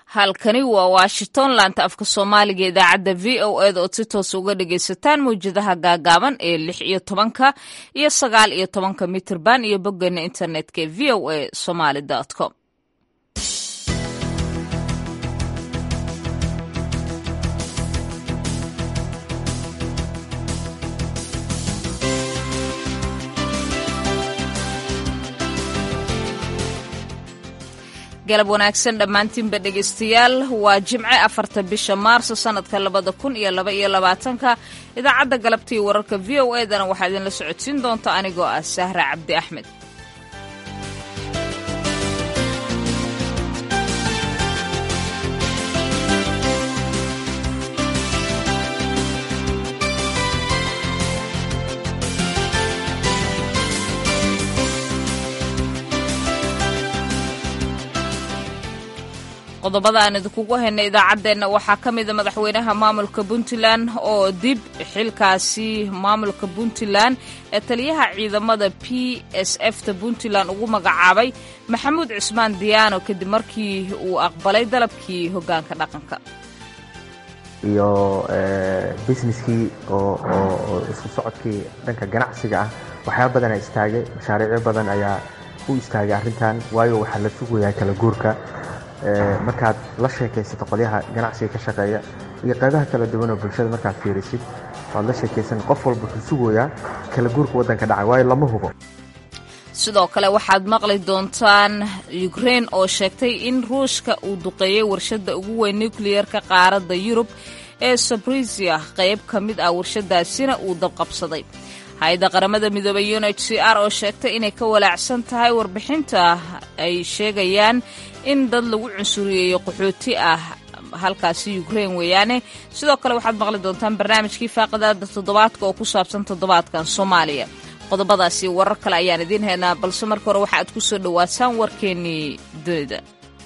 halkani waa washington laanta afka soomaaliga idaacadda v o eda ood si toos uga dhagaysataan mawjadaha gaagaaban ee lix iyo tobanka iyo sagaal iyo tobanka mitirban iyo boggeena internetka ee v o a somaly com galab wanaagsan dhammaantiinba dhegaystayaal waa jimce afarta bisha maarso sanadka labada kun iyo laba iyo labaatanka idaacadda galabtii wararka v o edana waxaa idinla socodsiin doonta anigoo ah sahra cabdi axmed qodobada aan idinkugu haynay idaacaddeenna waxaa ka mida madaxweynaha maamulka puntland oo dib xilkaasi maamulka puntland ee taliyaha ciidamada p s f ta puntland ugu magacaabay maxamuud cismaan diyaano kadib markii uu aqbalay dalabkii hoggaanka dhaqanka iyo businesskii oo isku socodkii dhanka ganacsiga ah waxyaaba badana istaagay mashaariicyo badan ayaa u istaagay arrintan waayo waxaa la sugayaa kala guurka markaad la sheekaysato qolyaha ganacsiga ka shaqeeya iyo qaybaha kala duwan oo bulshada markaad fiirisid waad la sheekaysan qof walba wuxuu sugayaa kala guurka waddanka dhaca waayo lama hubo sidoo kale waxaad maqli doontaan ukrein oo sheegtay in ruushka uu duqeeyey warshadda ugu weyn nukliyerka qaaradda yurub ee sabrisia qayb ka mid ah warshadaasina uu dabqabsaday hay-adda qaramada midoobay un h c r oo sheegtay inay ka walaacsan tahay warbixinta ay sheegayaan in dad lagu cunsuriyeeyo qaxooti ah halkaasi ukrein weeyaane sidoo kale waxaad maqli doontaan barnaamijkii faaqadaada toddobaadka oo ku saabsan toddobaadkan soomaaliya qodobadaasi warar kale ayaan idiin haynaa balse marka hore waxa aad ku soo dhowaataan warkeennii dunida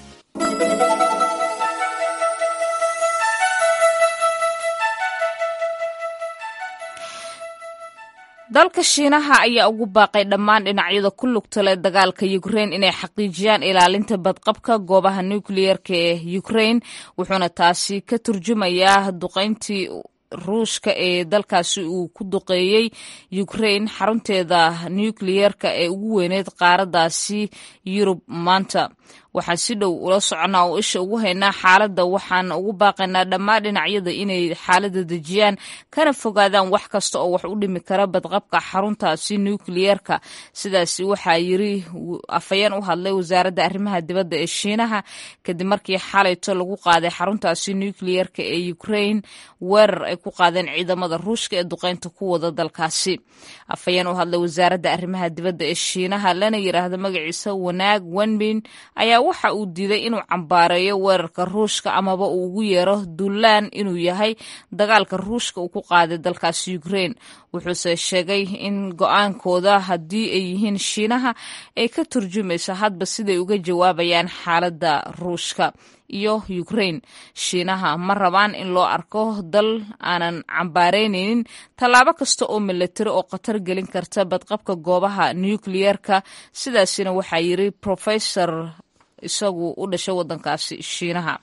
dalka shiinaha ayaa ugu baaqay dhammaan dhinacyada ku lugta leh dagaalka ukrein inay xaqiijiyaan ilaalinta badqabka goobaha nukliyerka ee ukrein wuxuuna taasi ka turjumayaa duqayntii ruushka ee dalkaasi uu ku duqeeyey ukrein xarunteeda nukliyerka ee ugu weyneyd qaaraddaasi yurub maanta waxaan si dhow ula soconaa oo isha ugu haynaa xaaladda waxaan ugu baaqaynaa dhammaan dhinacyada inay xaaladda dejiyaan kana fogaadaan wax kasta oo wax u dhimi kara badqabka xaruntaasi nukliyerka sidaasi waxaa yiri afhayeen u hadlay wasaaradda arrimaha dibadda ee shiinaha kadib markii xalayto lagu qaaday xaruntaasi nukliyerka ee ukrein weerar ay ku qaadeen ciidamada ruushka ee duqeynta ku wada dalkaasi afhayeen u hadlay wasaaradda arrimaha dibadda ee shiinaha lana yiraahdo magaciisa wanaag wenbin ayaa waxa uu diiday inuu cambaareeyo weerarka ruushka amaba uu ugu yeero duulaan inuu yahay dagaalka ruushka uu ku qaaday dalkaasi ukrein wuxuuse sheegay in go-aankooda haddii ay yihiin shiinaha ay ka turjumayso hadba siday uga jawaabayaan xaaladda ruushka iyo ukrein shiinaha ma rabaan in loo arko dal aanan cambaaraynaynin tallaabo kasta oo milatari oo khatar gelin karta badqabka goobaha nukliyerka sidaasina waxaa yiri professor isagu u dhashay waddankaasi shiinaha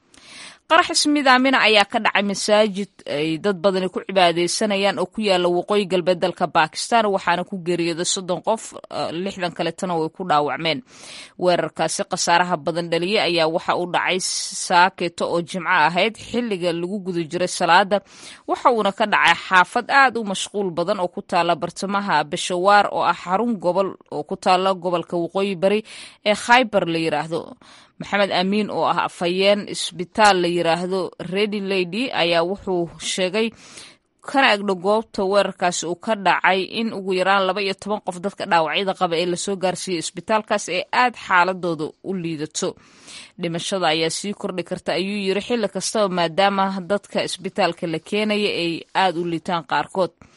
qarax ismidaamina ayaa ka dhacay masaajid ay dad badani ku cibaadeysanayaan oo ku yaala waqooyi galbeed dalka bakistan waxaana ku geeriyooday soddon qof lixdan kaletana way ku dhaawacmeen weerarkaasi khasaaraha badan dhaliyey ayaa waxa uu dhacay saaketo oo jimco ahayd xilliga lagu guda jiray salaada waxa uuna ka dhacay xaafad aad u mashquul badan oo ku taala bartamaha bashawaar oo ah xarun gobol oo ku taala gobolka waqooyi bari ee khaybar la yiraahdo maxamed amiin oo ah afhayeen isbitaal la yiraahdo redy lady ayaa wuxuu sheegay kana egdho goobta weerarkaasi uu ka dhacay in ugu yaraan laba iyo toban qof dadka dhaawacyada qaba ee lasoo gaarsiiyey isbitaalkaas ee aad xaaladooda u liidato dhimashada ayaa sii kordhi karta ayuu yiri xilli kastaba maadaama dadka isbitaalka la keenaya ay aad u liitaan qaarkood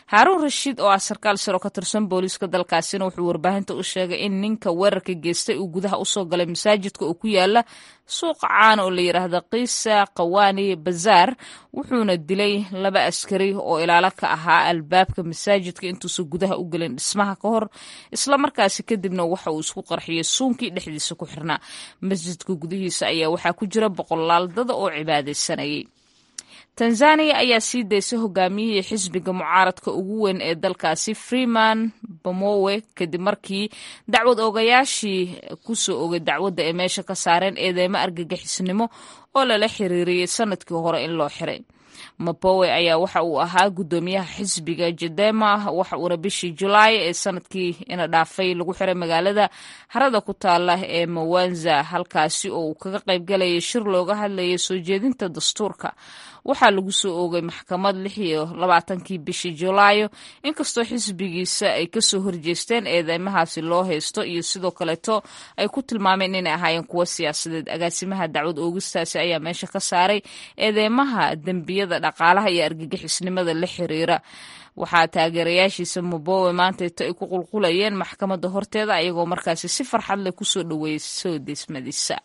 haaruun rashiid oo ah sarkaal saro ka tirsan booliiska dalkaasina wuxuu warbaahinta u sheegay in ninka weerarka geystay uu gudaha usoo galay masaajidka oo ku yaala suuqa caana oo la yidhaahda kiisa kawaani bazaar wuxuuna dilay laba askari oo ilaalo ka ahaa albaabka masaajidka intuusan gudaha u gelin dhismaha ka hor islamarkaasi kadibna waxa uu isku qarxiyey suunkii dhexdiisa ku xirnaa masjidka gudihiisa ayaa waxaa ku jira boqolaal dada oo cibaadaysanayay tanzaniya ayaa sii daysay hogaamiyihii xisbiga mucaaradka ugu weyn ee dalkaasi freeman bamowe kadib markii dacwad ogayaashii kusoo ogay dacwadda ay meesha ka saareen eedeymo argagixisnimo oo lala xiriiriyey sanadkii hore in loo xiray mabowe ayaa waxa uu ahaa guddoomiyaha xisbiga jedema waxa uuna bishii julaay ee sanadkii ina dhaafay lagu xiray magaalada harada ku taala ee mawanza halkaasi oo uu kaga qaybgalayay shir looga hadlayay soo jeedinta dastuurka waxaa lagu soo oogay maxkamad lix iyo labaatankii bishii julaayo inkastoo xisbigiisa ay kasoo horjeesteen eedeymahaasi loo haysto iyo sidoo kaleeto ay ku tilmaameen inay ahaayeen kuwo siyaasadeed agaasimaha dacwad oogistaasi ayaa meesha ka saaray eedeymaha dembiyada dhaqaalaha iyo argagixisnimada la xiriira waxaa taageerayaashiisa mubowe maantayto ay ku qulqulayeen maxkamadda horteeda ayagoo markaasi si farxad leh kusoo dhoweeyay soo deesmadiisa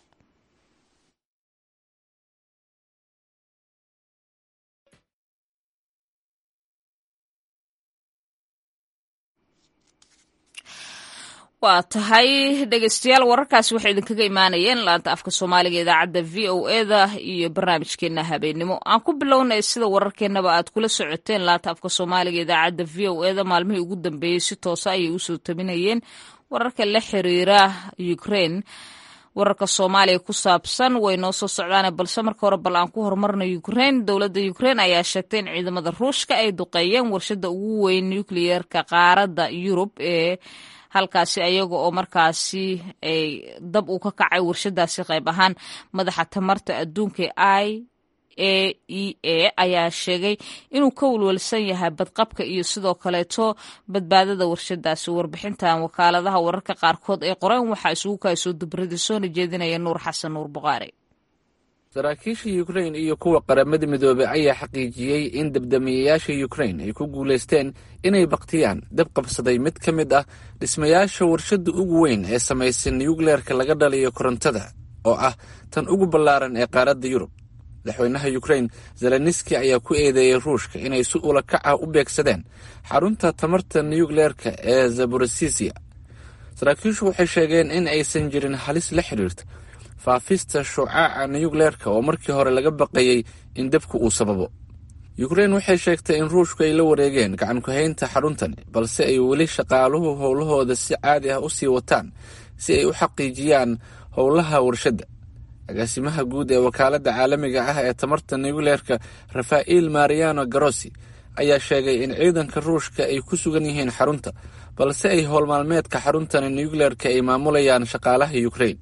waa tahay dhegeystayaal wararkaasi waxay idinkaga imaanayeen laanta afka soomaaliga idaacadda v o eda iyo barnaamijkeena habeennimo aan ku bilownay sida wararkeenaba aad kula socoteen laanta afka soomaaliga idaacadda v o eda maalmihii ugu dambeeyey si toosa ayay usoo tabinayeen wararka la xiriira ukraine wararka soomaaliya ku saabsan way noo soo socdaane balse marka hore bal aan ku horumarna ukraine dowladda ukraine ayaa sheegtay in ciidamada ruushka ay duqeeyeen warshada ugu weyn nucleerka qaaradda yurub ee halkaasi ayaga oo markaasi ay dab uu ka kacay warshadaasi qayb ahaan madaxa tamarta adduunka i a e a ayaa sheegay inuu ka walwalsan yahay badqabka iyo sidoo kaleeto badbaadada warshadaasi warbixintan wakaaladaha wararka qaarkood ee qoreen waxaa isugu kaasoo dubrada soona jeedinaya nuur xasan nuur buqaari saraakiisha yukrain iyo kuwa qaramada midoobey ayaa xaqiijiyey in dabdamiyayaasha yukrain ay ku guulaysteen inay baktiyaan dab qabsaday mid ka mid ah dhismayaasha warshadda ugu weyn ee samaysan nuyukleerka laga dhaliyo korontada oo ah tan ugu ballaaran ee qaaradda yurub madaxweynaha yukrain zeleniski ayaa ku eedeeyey ruushka inay si ula kac ah u beegsadeen xarunta tamarta nuyukleerka ee zaborosisia saraakiishu waxay sheegeen in aysan jirin halis la xidhiirta faafista shucaaca nuyukleerka oo markii hore laga baqayey in dabku uu sababo yukrain waxay sheegtay in ruushku ay la wareegeen gacan ku-haynta xaruntani balse ay weli shaqaaluhu howlahooda si caadi ah u sii wataan si ay u xaqiijiyaan howlaha warshadda agaasimaha guud ee wakaaladda caalamiga ah ee tamarta nuyukleerka rafaa'il mariano garosi ayaa sheegay in ciidanka ruushka ay ku sugan yihiin xarunta balse ay howlmaalmeedka xaruntani nuyukleerka ay maamulayaan shaqaalaha yukrain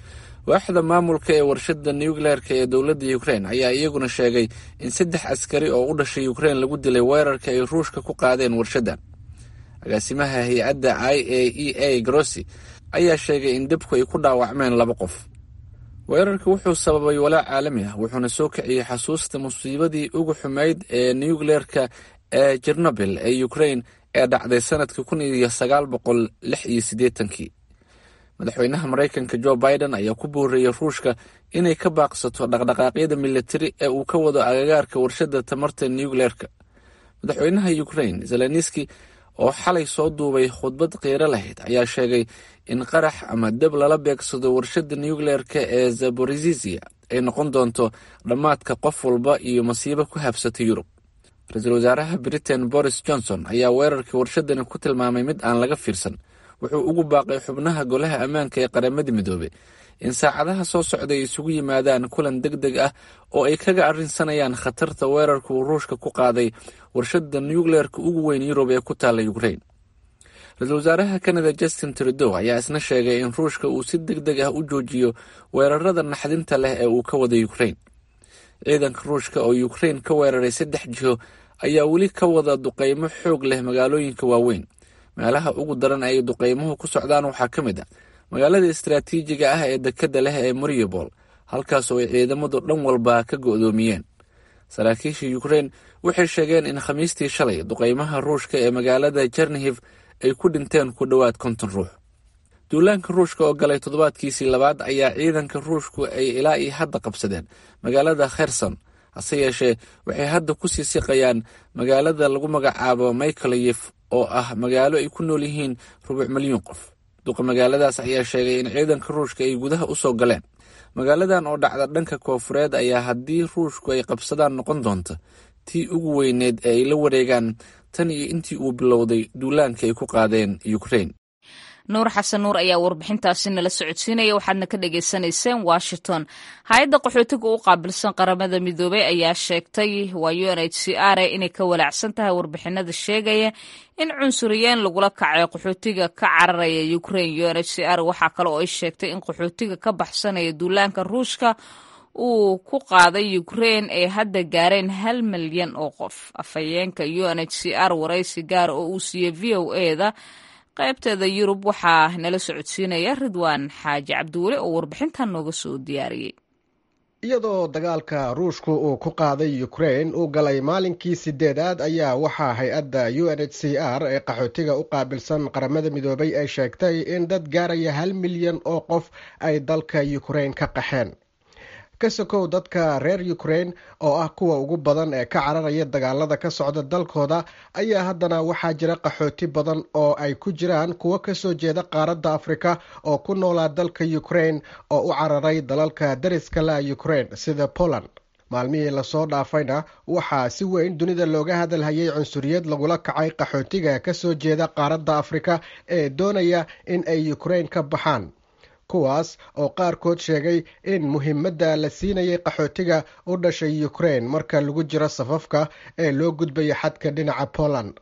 waaxda maamulka ee warshadda nuyukleerka ee dowladda yukrain ayaa iyaguna sheegay in saddex askari oo u dhashay yukrain lagu dilay weerarka ay ruushka ku qaadeen warshaddan agaasimaha hay-adda i a e a grossi ayaa sheegay in dabku ay ku dhaawacmeen laba qof weerarka wuxuu sababay walaac caalami ah wuxuuna soo kiciyey xasuusta musiibadii ugu xumayd ee nuyukleerka ee jernobil ee yukrain ee dhacday sanadkii kun iyo sagaal boqol lix iyo siddeetankii madaxweynaha maraykanka jo biden ayaa ku boorreeyey ruushka inay ka baaqsato dhaqdhaqaaqyada militari ee uu ka wado agagaarka warshadda tamarta nuyukleerka madaxweynaha yukrain zeleniski oo xalay soo duubay khudbad qiiro lahayd ayaa sheegay in qarax ama dab lala beegsado warshadda nuyukleerka ee zaborizisia ay noqon doonto dhammaadka qof walba iyo masiibo ku habsata yurub ra-iisul wasaaraha britain boris johnson ayaa weerarkii warshadani ku tilmaamay mid aan laga fiirsan wuxuu ugu baaqay xubnaha golaha ammaanka ee qaramada midoobey in saacadaha soo socda ay isugu yimaadaan kulan deg deg ah oo ay kaga arrinsanayaan khatarta weerarka uu ruushka ku qaaday warshadda nuyukleerka ugu weyn yurub ee ku taalla yukrain ra-iisul wasaaraha kanada justin trudow ayaa isna sheegay in ruushka uu si deg deg ah u joojiyo weerarada naxdinta leh ee uu ka wada yukrain ciidanka ruushka oo yukrain ka weeraray saddex jiho ayaa weli ka wada duqeymo xoog leh magaalooyinka waaweyn meelaha ugu daran ay duqeymuhu ku socdaan waxaa ka mid ah magaalada istaraatiijiga ah ee dekadda leh ee mariupol halkaas oo ay ciidamadu dhan walba ka go'doomiyeen saraakiisha yukrain waxay sheegeen in khamiistii shalay duqaymaha ruushka ee magaalada jernihiv ay ku dhinteen ku dhowaad konton ruux duulaanka ruushka oo galay toddobaadkiisii labaad ayaa ciidanka ruushku ay ilaa iyo hadda qabsadeen magaalada kherson hase yeeshee waxay hadda ku sii siqayaan magaalada lagu magacaabo michaeliyef oo ah magaalo ay ku nool yihiin rubuc milyuun qof duqa magaaladaas ayaa sheegay in ciidanka ruushka ay gudaha u soo galeen magaaladan oo dhacda dhanka koofureed ayaa haddii ruushku ay qabsadaan noqon doonta tii ugu weyneed ee ay la wareegaan tan iyo intii uu bilowday duulaanka ay ku qaadeen ukrain nuur xasan nuur ayaa warbixintaasi nala socodsiinaya waxaadna ka dhagaysanayseen washington hay-adda qaxootiga u qaabilsan qaramada midoobey ayaa sheegtay waa u n h c r inay ka walaacsan tahay warbixinada sheegaya in cunsuriyeen lagula kacay qaxootiga ka cararaya ukrain u n h c r waxaa kale oo ay sheegtay in qaxootiga ka baxsanaya duulaanka ruushka uu ku qaaday ukrain ay hadda gaareen hal milyan oo qof afhayeenka u n h c r waraysi gaar oo uu siiyey v o eda qaybteeda yurub waxaa nala socodsiinaya ridwaan xaaji cabdiweli oo warbixintan nooga soo diyaariyey iyadoo dagaalka ruushku uu ku qaaday ukrain uu galay maalinkii sideedaad ayaa waxaa hay-adda u n h c r ee qaxootiga u qaabilsan qaramada midoobay ay sheegtay in dad gaaraya hal milyan oo qof ay dalka ukrain ka qaxeen ka sokow dadka reer ukrain oo ah kuwa ugu badan ee ka cararaya dagaalada ka socda dalkooda ayaa haddana waxaa jira qaxooti badan oo ay ku jiraan kuwo kasoo jeeda qaaradda afrika oo ku noolaa dalka ukrain oo u cararay dalalka dariska la ukrain sida poland maalmihii lasoo dhaafayna waxaa si weyn dunida looga hadalhayay cunsuriyad lagula kacay qaxootiga kasoo jeeda qaaradda afrika ee doonaya in ay ukrain ka baxaan kuwaas oo qaarkood sheegay in muhiimadda la siinayay qaxootiga u dhashay ukrain marka lagu jiro safafka ee loo gudbayo xadka dhinaca poland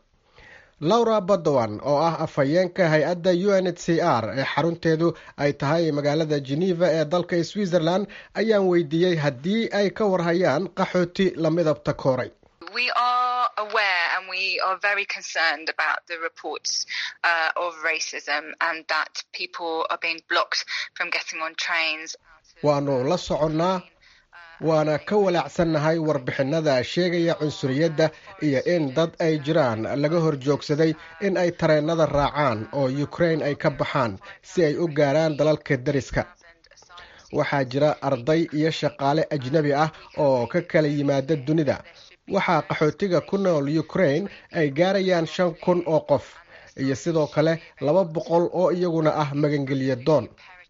laura badowan oo ah afhayeenka hay-adda u n h c r ee xarunteedu ay tahay magaalada geneva ee dalka switzerland ayaan weydiiyey haddii ay ka warhayaan qaxooti la midabta kooray we are aware and we are very concerned about the reports uh, of racism and that people are being blocked from getting on trains. waanu la soconnaa waana ka walaacsannahay warbixinada sheegaya cunsuriyadda iyo in dad ay jiraan laga hor joogsaday in ay tareennada raacaan oo ukrain ay ka baxaan si ay u gaaraan dalalka dariska waxaa jira arday iyo shaqaale ajnebi ah oo ka kala yimaada dunida waxaa qaxootiga ku nool ukrain ay gaarayaan shan kun oo qof iyo sidoo kale laba boqol oo iyaguna ah magangelya doon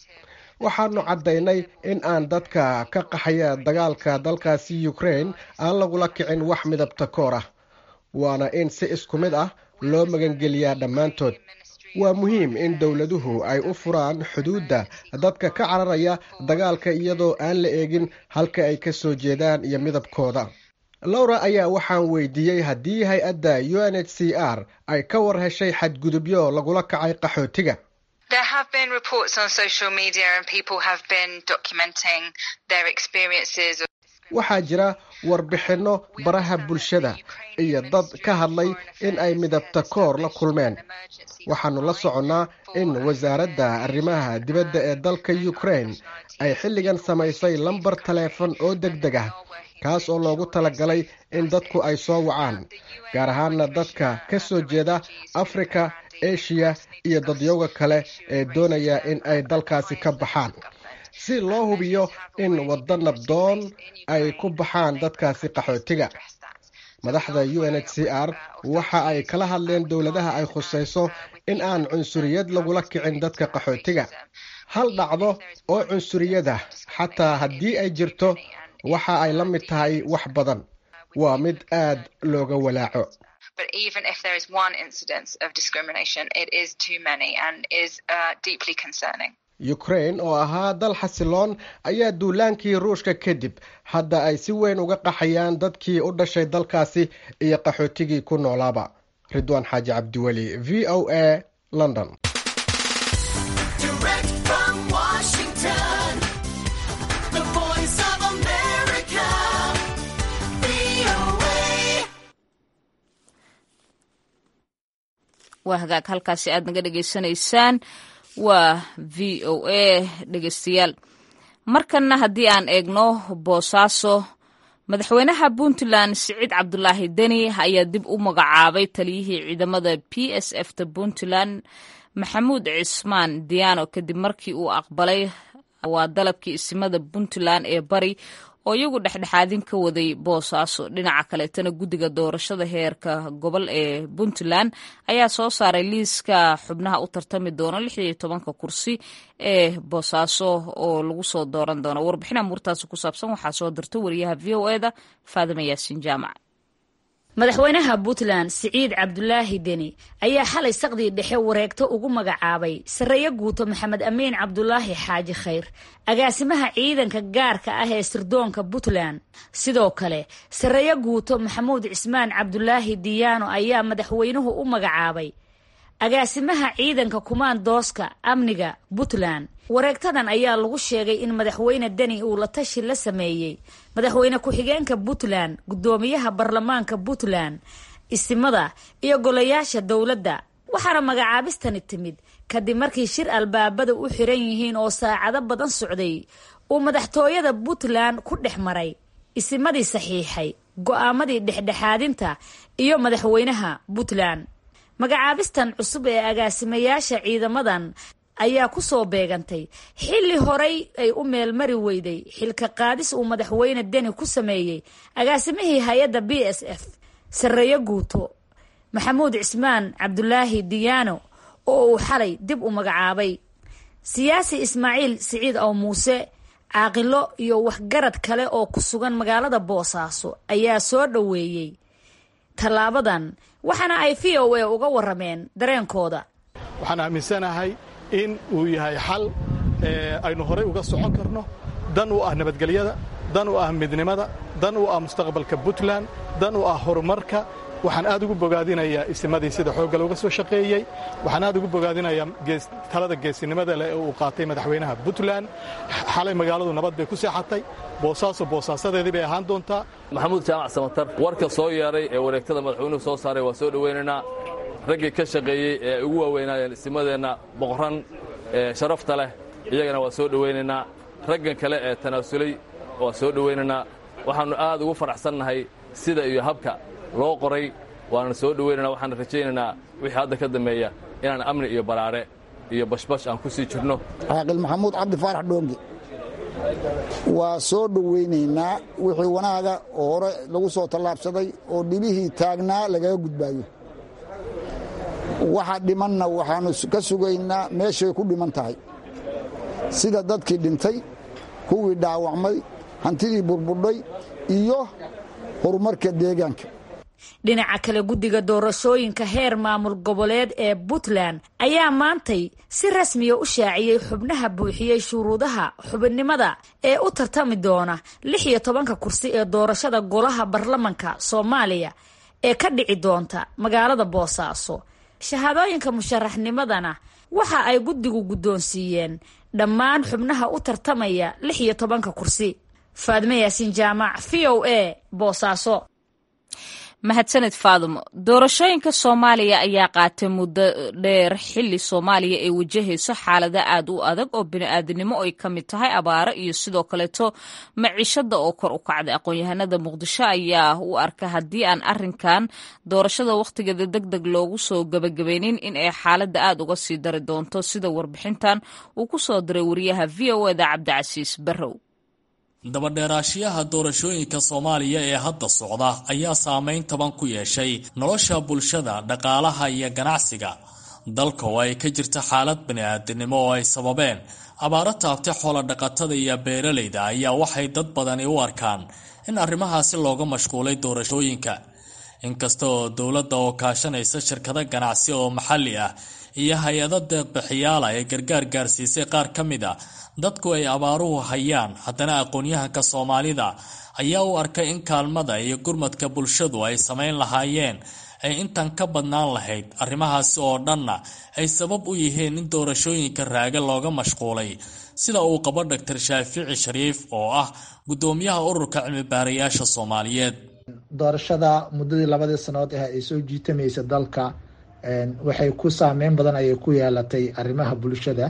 waxaanu caddaynay in aan dadka ka qaxaya dagaalka dalkaasi ukrain aan lagula kicin wax midabta koor ah waana in si isku mid ah loo magangeliyaa dhammaantood waa muhiim in dowladuhu ay u furaan xuduudda dadka ka cararaya dagaalka iyadoo aan la eegin halka ay ka soo jeedaan iyo midabkooda lowra ayaa waxaan weydiiyey haddii hay-adda u n h c r ay ka war heshay xadgudubyo lagula kacay qaxootiga There have been reports on social media and people have been documenting their experiences. waxaa jira warbixinno baraha bulshada iyo dad ka hadlay in ay midabta koor la kulmeen waxaanu la soconnaa in wasaaradda arrimaha dibadda ee dalka ukrain ay xilligan samaysay lambar taleefon oo deg deg ah kaas oo loogu talagalay in dadku ay soo wacaan gaar ahaana dadka ka soo jeeda afrika eshiya iyo dadyowga kale ee doonaya in ay dalkaasi ka baxaan si loo hubiyo in waddo nabdoon ay ku baxaan dadkaasi qaxootiga madaxda u n h c r waxa ay kala hadleen dowladaha ay khusayso in aan cunsuriyad lagula kicin dadka qaxootiga hal dhacdo oo cunsuriyada xataa haddii ay jirto waxa ay la mid tahay wax badan waa mid aad looga walaaco But even if there is one incidence of discrimination, it is too many and is uh, deeply concerning. ukrain oo ahaa dal xasiloon ayaa duulaankii ruushka kadib hadda ay si weyn uga qaxayaan dadkii u dhashay dalkaasi iyo qaxootigii ku noolaaba ridwaan xaaji cabdiweli v o a london waa hagaag halkaasi aad naga dhegaysanaysaan waa v o a dhegeystayaal markanna haddii aan eegno boosaaso madaxweynaha puntland siciid cabdulaahi deni ayaa dib u magacaabay taliyihii ciidamada p s f ta puntland maxamuud cismaan diyaano kadib markii uu aqbalay waa dalabkii isimada puntland ee bari oo iyagu dhexdhexaadin ka waday boosaaso dhinaca kaleetana guddiga doorashada heerka gobol ee puntland ayaa soo saaray liiska xubnaha u tartami doona lix iyo tobanka kursi ee boosaaso oo lagu soo dooran doono warbixin amuurtaasi ku saabsan waxaa soo dirta wariyaha v o e da faadima yaasiin jaamac madaxweynaha puntland siciid cabdulaahi deni ayaa xalay saqdii dhexe wareegto ugu magacaabay sarreeyo guuto maxamed amiin cabdulaahi xaaji khayr agaasimaha ciidanka gaarka ah ee sirdoonka puntland sidoo kale sarreeyo guuto maxamuud cismaan cabdulaahi diyaano ayaa madaxweynuhu u magacaabay agaasimaha ciidanka kumaandooska amniga puntland wareegtadan ayaa lagu sheegay in madaxweyne deni uu la tashi la sameeyey madaxweyne ku-xigeenka puntland guddoomiyaha baarlamaanka puntland isimada iyo golayaasha dowladda waxaana magacaabistani timid kadib markii shir albaabada u xiran yihiin oo saacado badan socday uu madaxtooyada puntland ku dhex maray isimadii saxiixay go-aamadii dhexdhexaadinta iyo madaxweynaha puntland magacaabistan cusub ee agaasimayaasha ciidamadan ayaa ku soo beegantay xilli horay ay u meelmari weyday xilka qaadis uu madaxweyne deni ku sameeyey agaasimihii hay-adda b s f sarreeyo guuto maxamuud cismaan cabdulaahi diyaano oo uu xalay dib u magacaabay siyaasi ismaaciil siciid ow muuse caaqilo iyo waxgarad kale oo ku sugan magaalada boosaaso ayaa soo dhoweeyey tallaabadan waxaana ay v o a uga warameen dareenkooda waxaan aaminsanahay in uu yahay xal aynu horay uga socon karno dan u ah nabadgelyada dan u ah midnimada dan u ah mustaqbalka puntland dan u ah horumarka waxaan aad ugu bogaadinayaa isimadii sida xoogga looga soo shaqeeyey waxaan aad ugu bogaadinayaa talada geesinimada leh ee uu qaatay madaxweynaha puntland xalay magaaladu nabad bay ku seexatay boosaaso boosaasadeedii bay ahaan doontaa maxamuud jaamac samatar warka soo yeedhay ee wareegtada madaxweynuhu soo saaray waa soo dhowaynaynaa raggii ka shaqeeyey ee ay ugu waaweynaayeen isimadeenna boqoran ee sharafta leh iyagana waa soo dhowaynaynaa raggan kale ee tanaasulay waa soo dhowaynaynaa waxaannu aad ugu faraxsannahay sida iyo habka loo qoray waana soo dhowaynana waxaan rajaynaynaa wixii hadda ka dambeeya inaan amni iyo baraare iyo bashbash aan ku sii jirno caaqil maxamuud cabdi faarax dhoonge waa soo dhowaynaynaa wixii wanaaga oo hore lagu soo tallaabsaday oo dhibihii taagnaa lagaga gudbaayo waxa dhimanna waxaannu ka sugaynaa meeshay ku dhiman tahay sida dadkii dhintay kuwii dhaawacmay hantidii burbudhay iyo horumarka deegaanka dhinaca kale guddiga doorashooyinka heer maamul goboleed ee puntland ayaa maantay si rasmiya u shaaciyey xubnaha buuxiyey shuruudaha xubinnimada ee u tartami doona lix iyo tobanka kursi ee doorashada golaha baarlamanka soomaaliya ee ka dhici doonta magaalada boosaaso shahaadooyinka musharaxnimadana waxa ay guddigu guddoonsiiyeen dhammaan xubnaha u tartamaya lix iyo tobanka kursi faadme yaasiin jaamac v o a boosaaso mahadsaned faadumo doorashooyinka soomaaliya ayaa qaatay muddo dheer xili soomaaliya ay wajahayso xaalada aad u adag oo bini-aadinimo ay ka mid tahay abaaro iyo sidoo kaleeto maciishada oo kor u kacday aqoon-yahanada muqdisho ayaa u arka haddii aan arinkan doorashada wakhtigeeda deg deg loogu soo gabagabaynin in ay xaalada aad uga sii dari doonto sida warbixintan uu ku soo diray wariyaha v o eda cabdicasiis barrow dabadheeraashiyaha doorashooyinka soomaaliya ee hadda socda ayaa saameyn taban ku yeeshay nolosha bulshada dhaqaalaha iyo ganacsiga dalka oo ay ka jirta xaalad bani-aadinimo oo ay sababeen abaaro taabtay xoolodhaqatada iyo beeralayda ayaa waxay dad badani u arkaan in arrimahaasi looga mashquulay doorashooyinka inkasta oo dowladda oo kaashanaysa shirkado ganacsi oo maxalli ah iyo hay-ado deeqbixiyaala ee gargaar gaarsiisay qaar ka mid a dadku ay abaaruhu hayaan haddana aqoon-yahanka soomaalida ayaa u arkay in kaalmada iyo gurmadka bulshadu ay samayn lahaayeen ay intan ka badnaan lahayd arrimahaasi oo dhanna ay sabab u yihiin in doorashooyinka raage looga mashquulay sida uu qabo doctor shaafici shariif oo ah guddoomiyaha ururka cilmibaarayaasha soomaaliyeed doorashada muddadii labadii sannadood ah ay soo jiitamaysa dalka waxay ku saameyn badan ayay ku yeelatay arrimaha bulshada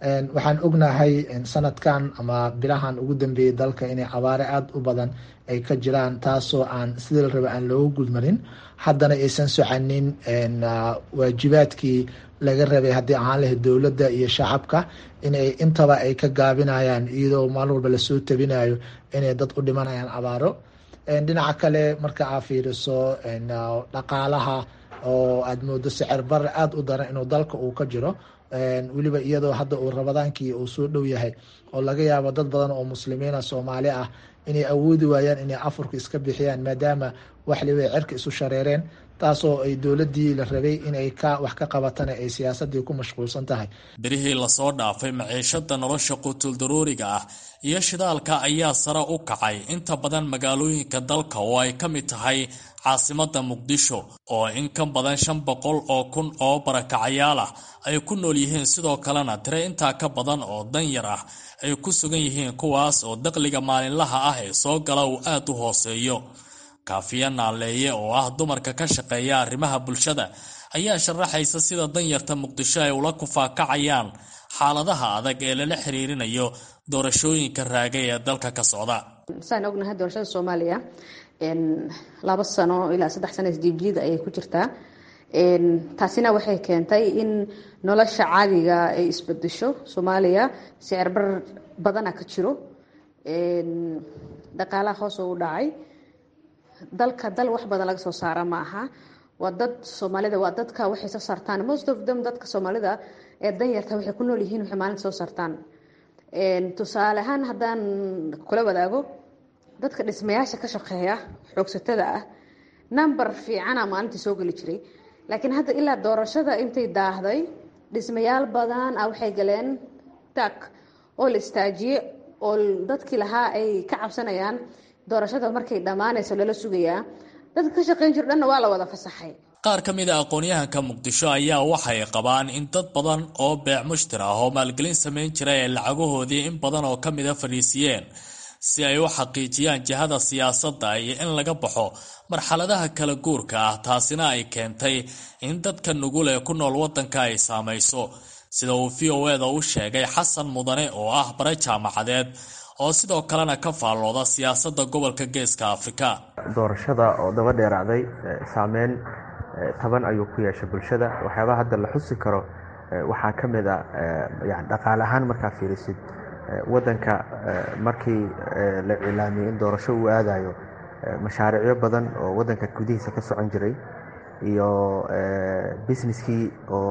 waxaan ognahay sanadkan ama bilahan ugu dambeeyey dalka inay abaare aada u badan ay ka jiraan taasoo aan sidii la raba aan looga gudmarin haddana aysan soconin waajibaadkii laga rabay haddii ahaan lahayd dowladda iyo shacabka inay intaba ay ka gaabinayaan iyadoo maalin walba lasoo tabinayo inay dad u dhimanayaan abaaro dhinaca kale marka aa fiiriso dhaqaalaha oo aada moodo sicir bare aada u daran inuu dalka uu ka jiro weliba iyadoo hadda uu rabadaankii uu soo dhow yahay oo laga yaabo dad badan oo muslimiina soomaali ah inay awoodi waayaan inay afurka iska bixiyaan maadaama waxliba cirka isu shareereen taasoo ay dowladii la rabay inay ka wax ka qabatana ay siyaasadii ku mashquulsan tahay birihii lasoo dhaafay maciishada nolosha quutuldaruuriga ah iyo shidaalka ayaa sare u kacay inta badan magaalooyinka dalka oo ay ka mid tahay caasimada muqdisho oo in ka badan shan boqol oo kun oo barakacayaal ah ay ku nool yihiin sidoo kalena tire intaa ka badan oo danyar ah ay ku sugan yihiin kuwaas oo daqliga maalinlaha ah ee soo gala uu aad u hooseeyo kaafiya naaleeye oo ah dumarka ka shaqeeya arrimaha bulshada ayaa sharaxaysa sida danyarta muqdisho ay ula kufaakacayaan xaaladaha adag ee lala xiriirinayo doorashooyinka raagay ee dalka ka socda saan ognahay doorashada soomaaliya laba sano ilaa saddex sano isjiibjiida ayay ku jirtaa taasina waxay keentay in nolosha caadiga ay isbedesho soomaaliya sicirbar badana ka jiro dhaqaalaha hoos u dhacay dalka dal wax badan laga soo saara ma aha waa dad soomaalida waa dadka waxay soo saartaan most of them dadka soomaalida ee danyarta waxay ku nool yihiin waxay maalinta soo saartaan tusaale ahaan haddaan kula wadaago dadka dhismayaasha ka shaqeeya xoogsatada ah number fiicana maalintii soo geli jiray laakiin hadda ilaa doorashada intay daahday dhismayaal badan ah waxay galeen tak oo la istaajiye oo dadkii lahaa ay ka cabsanayaan doorashada markay dhammaanayso lala sugayaa dadka ka shaqeyn jiro dhanna waa la wada fasaxay qaar ka mid a aqoon-yahanka muqdisho ayaa waxay qabaan in dad badan oo beec mushtir ah oo maalgelin samayn jira ee lacagahoodii in badan oo ka mida fadhiisiyeen si ay u xaqiijiyaan jihada siyaasadda iyo in laga baxo marxaladaha kala guurka ah taasina ay keentay in dadka nugul ee ku nool waddanka ay saamayso sida uu v o eda u sheegay xasan mudane oo ah bare jaamacadeed oo sidoo kalena ka faallooda siyaasadda gobolka geeska afrika doorashada oo daba dheeraacday saameyn taban ayuu ku yeeshay bulshada waxyaabaha hadda la xusi karo waxaa ka mid a yani dhaqaale ahaan markaa fiirisid waddanka markii la cilaamiyey in doorasho uu aadayo mashaariicyo badan oo waddanka gudihiisa ka socon jiray iyo businesskii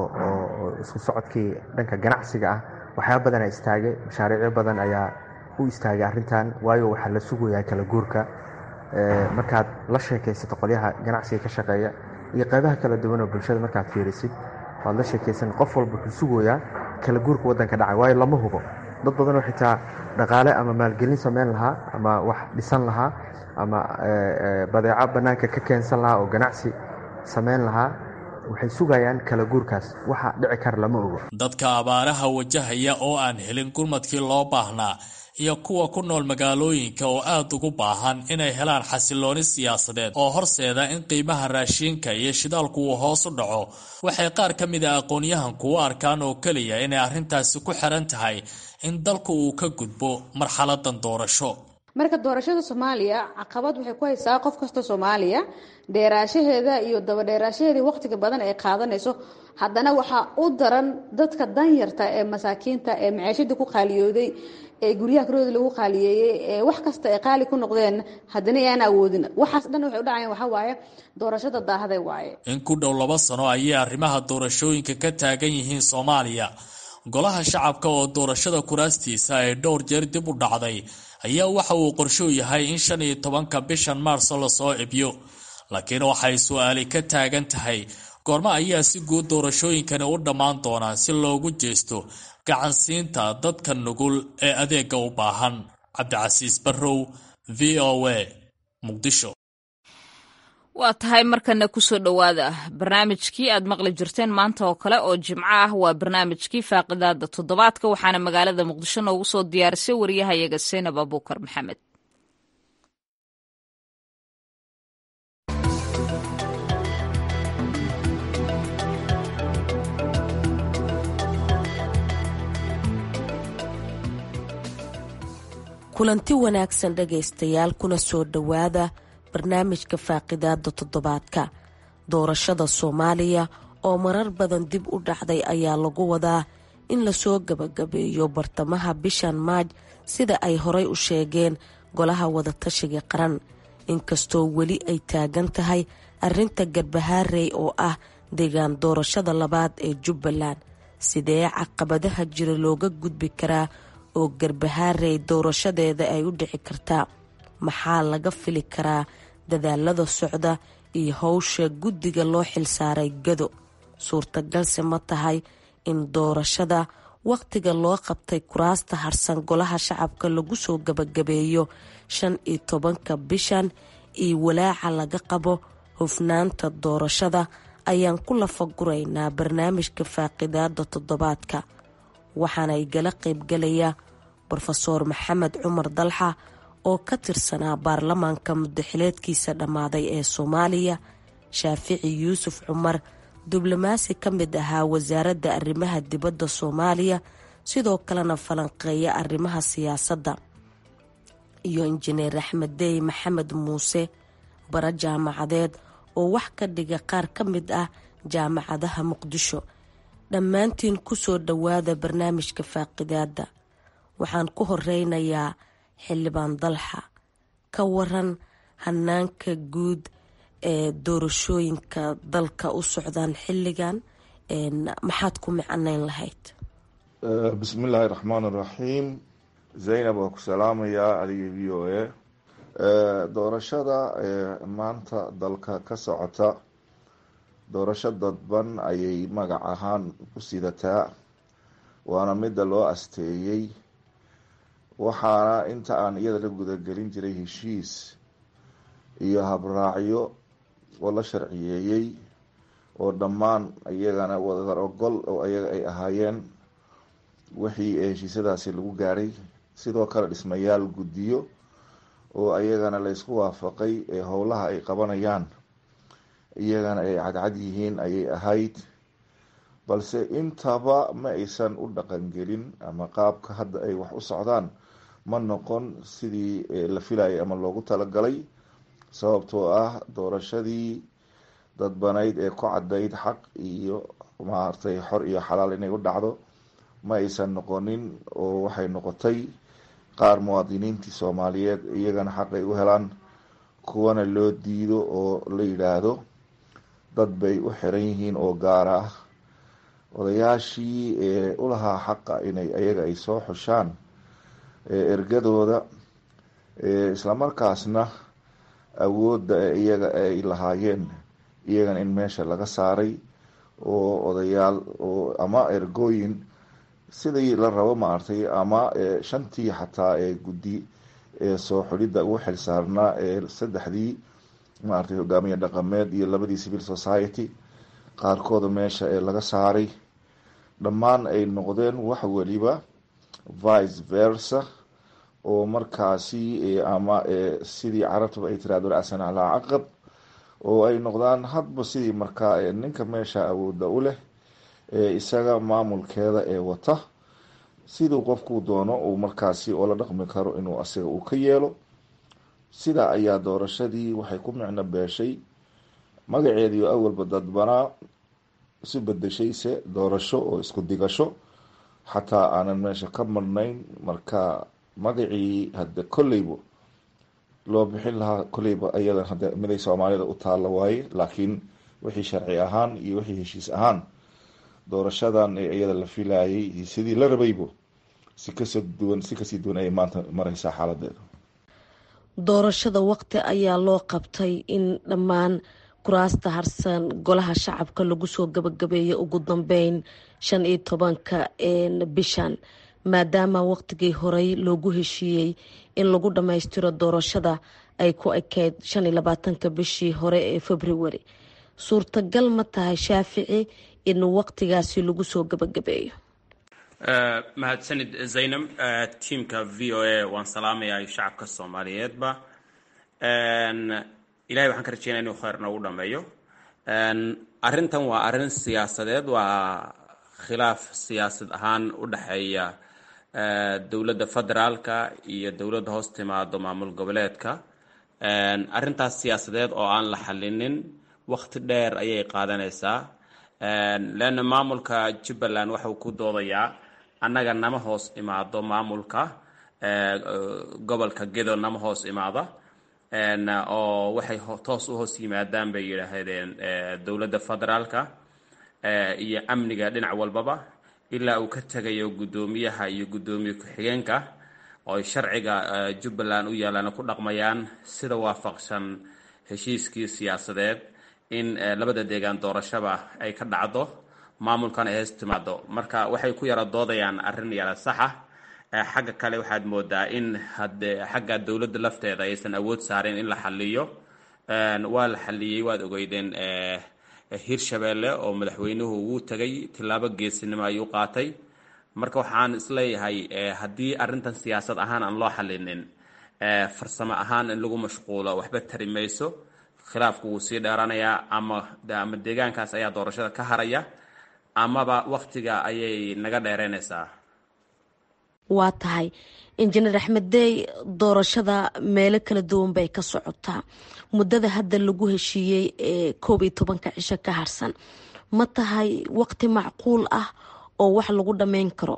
oo isku socodkii dhanka ganacsiga ah waxyaaba badana istaagay mashaariicyo badan ayaa u istaagay arrintan waayo waxaa la sugayaa kala guurka markaad la sheekaysato qolyaha ganacsiga ka shaqeeya iyo qaybaha kala duwan oo bulshada markaad fiirisid waad la sheekaysan qof walba wuxuu sugayaa kala guurka waddanka dhacay waayo lama hubo dad badan oo xitaa dhaqaale ama maalgelin samayn lahaa ama wax dhisan lahaa ama badeeco bannaanka ka keensan lahaa oo ganacsi samayn lahaa waxay sugayaan kala guurkaas waxa dhici kara lama ogo dadka abaaraha wajahaya oo aan helin gurmadkii loo baahnaa iyo kuwa ku nool magaalooyinka oo aad ugu baahan inay helaan xasilooni siyaasadeed oo horseeda in qiimaha raashiinka iyo shidaalku uu hoos u dhaco waxay qaar ka mid a aqoon-yahanku u arkaan oo keliya inay arrintaasi ku xiran tahay in dalku uu ka gudbo marxaladan doorasho marka doorashada soomaaliya caqabad waxay ku haysaa qof kasta soomaaliya dheeraashaheeda iyo dabadheeraashaheeda waqtiga badan ay qaadanayso haddana waxaa u daran dadka danyarta ee masaakiinta ee maciishada ku qaaliyooday ee guryaha karooda lagu qaaliyeeyey ee wax kasta ay qaali ku noqdeen haddana aan awoodin waxaas dhan waxay u dhacayaan waxaa waaye doorashada daahday waaye in ku dhow laba sano ayay arrimaha doorashooyinka ka taagan yihiin soomaaliya golaha shacabka oo doorashada kuraastiisa ay dhowr jeer dib u dhacday ayaa waxa uu qorshuu yahay in shan iyo tobanka bishan maarso lasoo ebyo laakiin waxay su-aali ka taagan tahay goormo ayaa si guud doorashooyinkani u dhammaan doonaan si loogu jeesto gacansiinta dadka nugul ee adeega u baahan cabdicasiis barrow v o a muqdisho waa tahay markana kusoo dhowaada barnaamijkii aad maqli jirteen maanta oo kale oo jimco ah waa barnaamijkii faaqidaada toddobaadka waxaana magaalada muqdisho noogu soo diyaarisay wariyahayaga seenab abuukar maxamed kulanti wanaagsan dhegaystayaal kuna soo dhowaada barnaamijka faaqidaada toddobaadka doorashada soomaaliya oo marar badan dib u dhacday ayaa lagu wadaa in lasoo gabagabeeyo bartamaha bishan maaj sida ay horay u sheegeen golaha wadatashiga qaran inkastoo weli ay taagan tahay arrinta garbahaarey oo ah deegaan doorashada labaad ee jubbaland sidee caqabadaha jira looga gudbi karaa oo garbahaarey doorashadeeda ay u dhici kartaa maxaa laga fili karaa dadaalada socda iyo howsha guddiga loo xilsaaray gado suurtagalse ma tahay in doorashada wakhtiga loo qabtay kuraasta harsan golaha shacabka lagu soo gabagabeeyo shan iyo tobanka bishan iyo walaaca laga qabo hufnaanta doorashada ayaan ku lafaguraynaa barnaamijka faaqidaada toddobaadka waxaana igala qaybgalaya brofesoor maxamed cumar dalxa oo ka tirsanaa baarlamaanka mudaxileedkiisa dhammaaday ee soomaaliya shaafici yuusuf cumar diblomaasi ka mid ahaa wasaaradda arrimaha dibadda soomaaliya sidoo kalena falanqeeya arrimaha siyaasadda iyo injineer axmed dey maxamed muuse bara jaamacadeed oo wax ka dhiga qaar ka mid ah jaamacadaha muqdisho dhammaantiin kusoo dhowaada barnaamijka faaqidaada waxaan ku horeynayaa xildhibaan dalxa ka waran hanaanka guud ee doorashooyinka dalka u socdaan xilligan maxaad ku micanayn lahayd bismillaahi raxmaan raxiim zaynab waa ku salaamayaa adiga v o a doorashada maanta dalka ka socota doorasho dadban ayay magac ahaan u sidataa waana midda loo asteeyey waxaana inta aan iyada la gudagelin jiray heshiis iyo habraacyo oo la sharciyeeyey oo dhammaan iyagana wadar ogol oo iyaga ay ahaayeen wixii heshiisyadaasi lagu gaadhay sidoo kale dhismayaal guddiyo oo iyagana laysku waafaqay ee howlaha ay qabanayaan iyagana ay cadcad yihiin ayay ahayd balse intaba ma aysan u dhaqangelin ama qaabka hadda ay wax u socdaan ma noqon sidii la filayay ama loogu talagalay sababtoo ah doorashadii dadbanayd ee ku cadayd xaq iyo maaragtay xor iyo xalaal inay u dhacdo ma aysan noqonin oo waxay noqotay qaar muwaadiniintii soomaaliyeed iyagana xaq ay u helaan kuwana loo diido oo la yidhaahdo dad bay u xiran yihiin oo gaara ah odayaashii ee ulahaa xaqa inay ayaga ay soo xushaan ergadooda islamarkaasna awoodda iyaga ay lahaayeen iyagana in meesha laga saaray oo odayaal oo ama ergooyin sidii la rabo maaragtay ama shantii xataa ee guddi ee soo xulidda ugu xilsaarnaa ee saddexdii maaragtay hogaamiye dhaqameed iyo labadii civil society qaarkooda meesha ee laga saaray dhammaan ay noqdeen wax weliba vice versa oo markaasi ama sidii carabtaba ay tiraahdo racsan calaa caqab oo ay noqdaan hadba sidii markaa ninka meesha awoodda u leh isaga maamulkeeda ee wata siduu qofkuu doono uu markaasi oo la dhaqmi karo inuu asiga uu ka yeelo sidaa ayaa doorashadii waxay ku micno beeshay magaceediio awalba dadbanaa isu bedeshayse doorasho oo isku digasho xataa aanan meesha ka marnayn marka magacii hadde kolleyba loo bixin lahaa kolleyba iyadan hadde miday soomaalida u taalla waaye laakiin wixii sharci ahaan iyo wixii heshiis ahaan doorashadan ee iyada la filayay sidii la rabaybo si kasoo duwan si kasii duwan ayay maanta mareysaa xaaladeeda doorashada waqti ayaa loo qabtay in dhammaan kuraasta harsan golaha shacabka lagu soo gabagabeeyo ugu dambeyn shan iyo tobanka bishan maadaama waqtigii horey loogu heshiiyey in lagu dhammaystiro doorashada ay ku ekeyd shan iyo labaatanka bishii hore ee february suurtagal ma tahay shaafici in waqtigaasi lagu soo gabagabeeyo mahadsanid zaynab tiamka v o a waan salaamayaa shacabka soomaaliyeedba ilahay waxaan ka rajeynaya inuu kheyr noogu dhameeyo arrintan waa arrin siyaasadeed waa khilaaf siyaasad ahaan u dhexeeya dowladda federaalka iyo dowladda hoos timaado maamul goboleedka arrintaas siyaasadeed oo aan la xalinin waqti dheer ayay qaadanaysaa leanna maamulka jubbaland waxauu ku doodayaa annaga nama hoos imaado maamulka gobolka gedo nama hoos imaada oo waxay toos u hoos yimaadaan bay yidhaahdeen dowladda federaalka iyo amniga dhinac walbaba ilaa uu ka tegayo guddoomiyaha iyo guddoomiye ku-xigeenka oo ay sharciga jubbaland u yaalaan ku dhaqmayaan sida waafaqsan heshiiskii siyaasadeed in labada deegaan doorashaba ay ka dhacdo maamulkan ay hees timaado marka waxay ku yara doodayaan arrin yara saxa xagga kale waxaad moodaa in hade xagga dowladda lafteeda aysan awood saarin in la xaliyo waa la xaliyey waad ogeydeen hirshabeelle oo madaxweynuhu wuu tegay tillaabo geesinimo ayuu qaatay marka waxaan isleeyahay haddii arrintan siyaasad ahaan aan loo xalinin farsamo ahaan in lagu mashquulo waxba tari mayso khilaafku wuu sii dheeranayaa ama ama deegaankaas ayaa doorashada ka haraya amaba waktiga ayay naga dheereynaysaa waa tahay injineer axmed dey doorashada meelo kala duwan bay ka socotaa muddada hadda lagu heshiiyey ee koob iyo tobanka cisho ka harsan ma tahay waqti macquul ah oo wax lagu dhammayn karo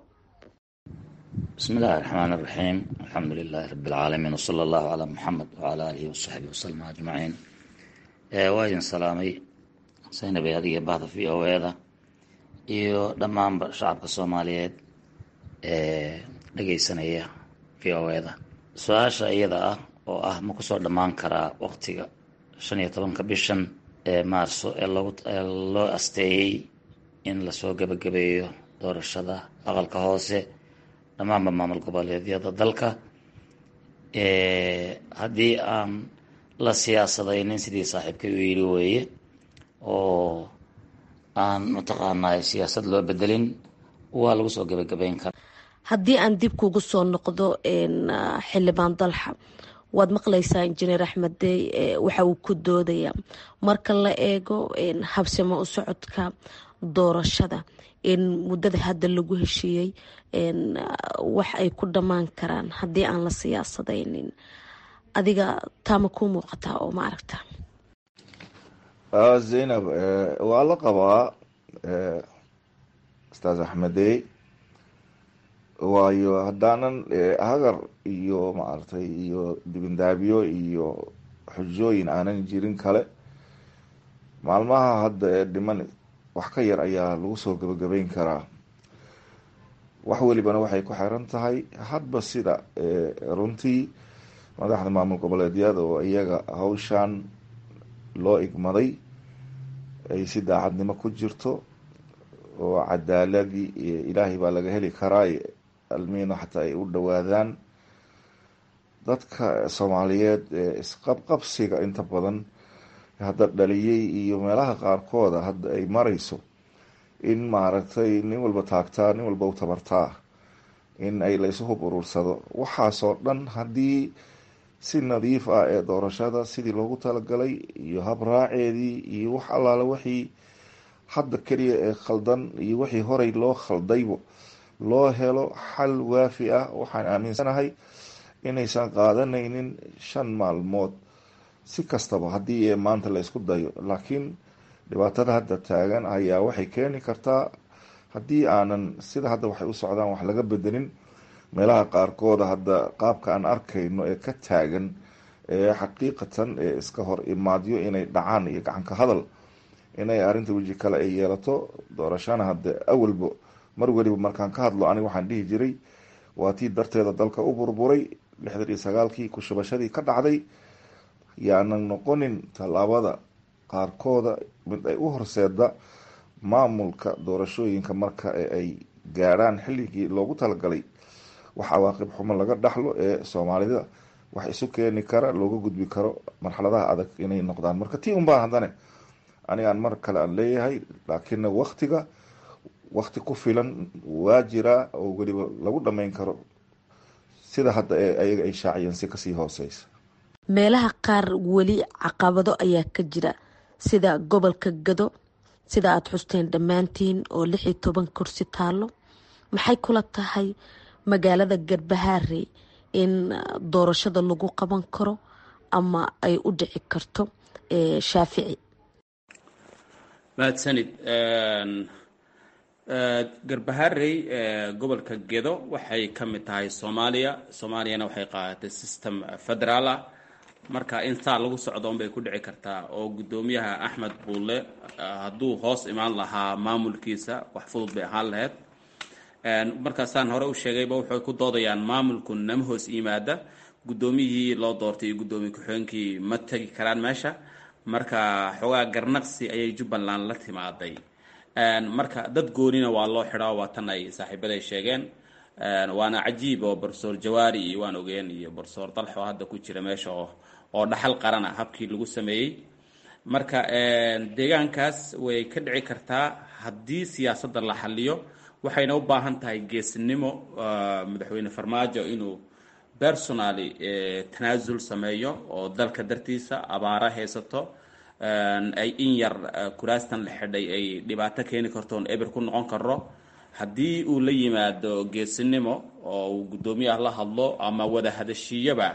bismi illaahi raxmaan iraxiim alxamdu lilaahi rabi alcaalamiin wsala allahu calaa muxamed wacala aalihi wasaxbihi wasalam ajmaciin waa idin salaamay saynab ee adiga bahda v o eda iyo dhammaanba shacabka soomaaliyeed ee dhageysanaya v o eda su-aasha iyada ah oo ah ma kusoo dhammaan karaa waqtiga shan iyo tobanka bishan ee maarso ee loo asteeyey in lasoo gebagabeeyo doorashada aqalka hoose dhammaanba maamul goboleedyada dalka haddii aan la siyaasadaynin sidii saaxiibkay u yidhi weeye oo aan mataqaanaa siyaasad loo bedelin waa lagu soo gebagabeyn karaa haddii aan dib kugu soo noqdo xildhibaan dalxa waad maqlaysaa injineer axmed dey waxa uu ku doodayaa marka la eego habsimo u socodka doorashada in muddada hadda lagu heshiiyey wax ay ku dhammaan karaan haddii aan la siyaasadaynin adiga taama kuu muuqataa oo ma aragta zaynab waa la qabaa ustaas axmedey waayo haddaanan hagar iyo maaragtay iyo dibindaabyo iyo xujooyin aanan jirin kale maalmaha hadda ee dhiman wax ka yar ayaa lagu soo gebagabeyn karaa wax welibana waxay ku xiran tahay hadba sida runtii madaxda maamul goboleedyada oo iyaga hawshan loo igmaday ay si daacadnimo ku jirto oo cadaaladii ilaahay baa laga heli karaa almiina xataa ay u dhowaadaan dadka soomaaliyeed ee isqabqabsiga inta badan hadda dhaliyey iyo meelaha qaarkooda hadda ay marayso in maaragtay nin walba taagtaa nin walba u tabartaa in ay la isu hub urursado waxaasoo dhan haddii si nadiif ah ee doorashada sidii loogu talagalay iyo habraaceedii iyo wax allaale wixii hadda keliya ee khaldan iyo wixii horey loo khaldaybo loo helo xal waafi ah waxaan aaminsanahay inaysan qaadanaynin shan maalmood si kastaba haddii maanta la isku dayo laakiin dhibaatada hadda taagan ayaa waxay keeni kartaa haddii aanan sida hadda waxay u socdaan wax laga bedelin meelaha qaarkooda hadda qaabka aan arkayno ee ka taagan ee xaqiiqatan ee iska hor imaadyo inay dhacaan iyo gacanka hadal inay arrinta weji kale ay yeelato doorashana hadda awalba mar weliba markaan ka hadlo aniga waxaan dhihi jiray waa tii darteeda dalka u burburay lixdan iyo sagaalkii kushubashadii ka dhacday yaanan noqonin tallaabada qaarkooda mid ay u horseeda maamulka doorashooyinka marka ay gaadhaan xilligii loogu talagalay wax cawaaqib xumo laga dhaxlo ee soomaalida wax isu keeni kara looga gudbi karo marxaladaha adag inay noqdaan marka tii unbaa haddane anigaan mar kale aan leeyahay laakiinna waktiga wakti ku filan waa jiraa oo weliba lagu dhammayn karo sida hadda ee ayaga ay shaaciyeen si kasii hooseysa meelaha qaar weli caqabado ayaa ka jira sida gobolka gado sida aada xusteen dhammaantiin oo lix iyo toban kursi taalo maxay kula tahay magaalada garbahaarey in doorashada lagu qaban karo ama ay u dhici karto shaafici mahadsanid garbaharey gobolka gedo waxay ka mid tahay soomaaliya soomaaliyana waxay qaadatay system federaal ah marka in saa lagu socdo unbay ku dhici kartaa oo guddoomiyaha axmed buulle hadduu hoos imaan lahaa maamulkiisa wax fudud bay ahaan lahayd markaasaan hore u sheegayba waxay ku doodayaan maamulku nama hoos yimaada guddoomiyihii loo doortay iyo guddoomiye ku-xigeenkii ma tegi karaan meesha marka xoogaa garnaqsi ayay jubbaland la timaaday marka dad goonina waa loo xidhaa waa tan ay saaxiibaday sheegeen waana cajiib oo barsoor jawaari iyo waan ogeen iyo barsoor dalxo hadda ku jira meesha oo oo dhaxal qarana habkii lagu sameeyey marka deegaankaas way ka dhici kartaa haddii siyaasadda la xaliyo waxayna u baahan tahay geesinimo madaxweyne farmaajo inuu personally tanaasul sameeyo oo dalka dartiisa abaara haysato ay in yar kuraastan la xidhay ay dhibaato keeni karto oon eber ku noqon karo haddii uu la yimaado geesinimo oo uu guddoomiyaha la hadlo ama wada hadashiiyaba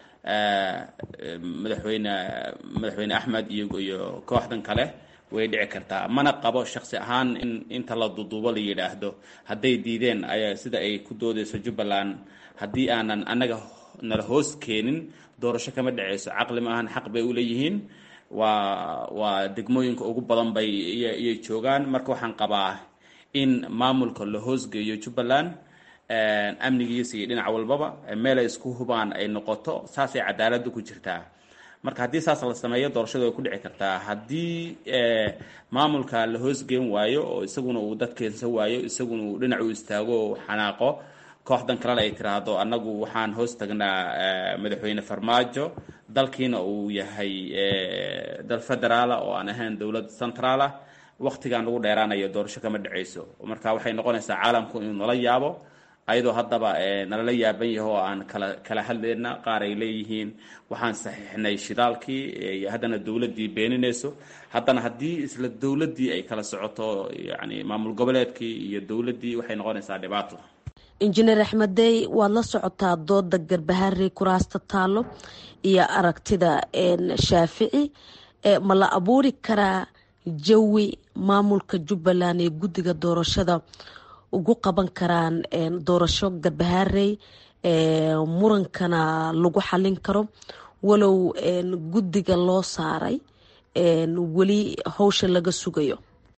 madaxweyne madaxweyne axmed iyo iyo kooxdan kale way dhici kartaa mana qabo shaksi ahaan in inta la duduubo la yidhaahdo hadday diideen ayaa sida ay ku doodeyso jubbaland haddii aanan annaga nala hoos keenin doorasho kama dhaceyso caqli maahan xaq bay u leeyihiin waa waa degmooyinka ugu badan bay iyay joogaan marka waxaan qabaa in maamulka la hoosgeeyo jubbaland amnigiisa iyo dhinac walbaba meelay isku hubaan ay noqoto saasay cadaaladda ku jirtaa marka haddii saas la sameeyo doorashada way ku dhici kartaa haddii maamulka la hoosgeen waayo oo isaguna uu dad keensan waayo isaguna uu dhinac u istaago oo xanaaqo kooxdan kalena ay tiraahdo annagu waxaan hoos tagnaa madaxweyne farmaajo dalkiina uu yahay dal federaala oo aan ahayn dowlad centraal ah waktigaan ugu dheeraanayo doorasho kama dhaceyso marka waxay noqonaysaa caalamku inuu nala yaabo ayadoo haddaba nalala yaaban yaho oo aan kala kala hadlayna qaar ay leeyihiin waxaan saxiixnay shidaalkii haddana dowladdii beeninayso haddana haddii isla dowladdii ay kala socoto yani maamul goboleedkii iyo dowladdii waxay noqonaysaa dhibaato injineer axmeddey waad la socotaa dooda garbaharey kuraasta taalo iyo aragtida shaafici ma la abuuri karaa jawi maamulka jubbaland ee guddiga doorashada ugu qaban karaan doorasho garbaharey murankana lagu xalin karo walow guddiga loo saaray weli howsha laga sugayo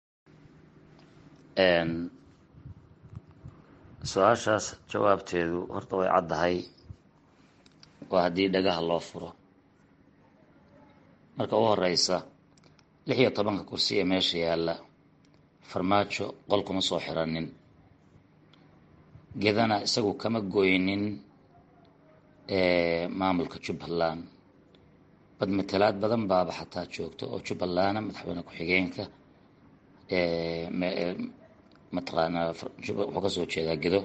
su-aashaas jawaabteedu horta way caddahay waa haddii dhagaha loo furo marka u horeysa lix iyo tobanka kursi ee meesha yaalla farmaajo qol kuma soo xiranin gedana isagu kama goynin maamulka jubbaland bad matalaad badan baaba xataa joogto oo jubbalana madaxweyne ku-xigeenka mataqaanaa wuxuu kasoo jeedaa gedo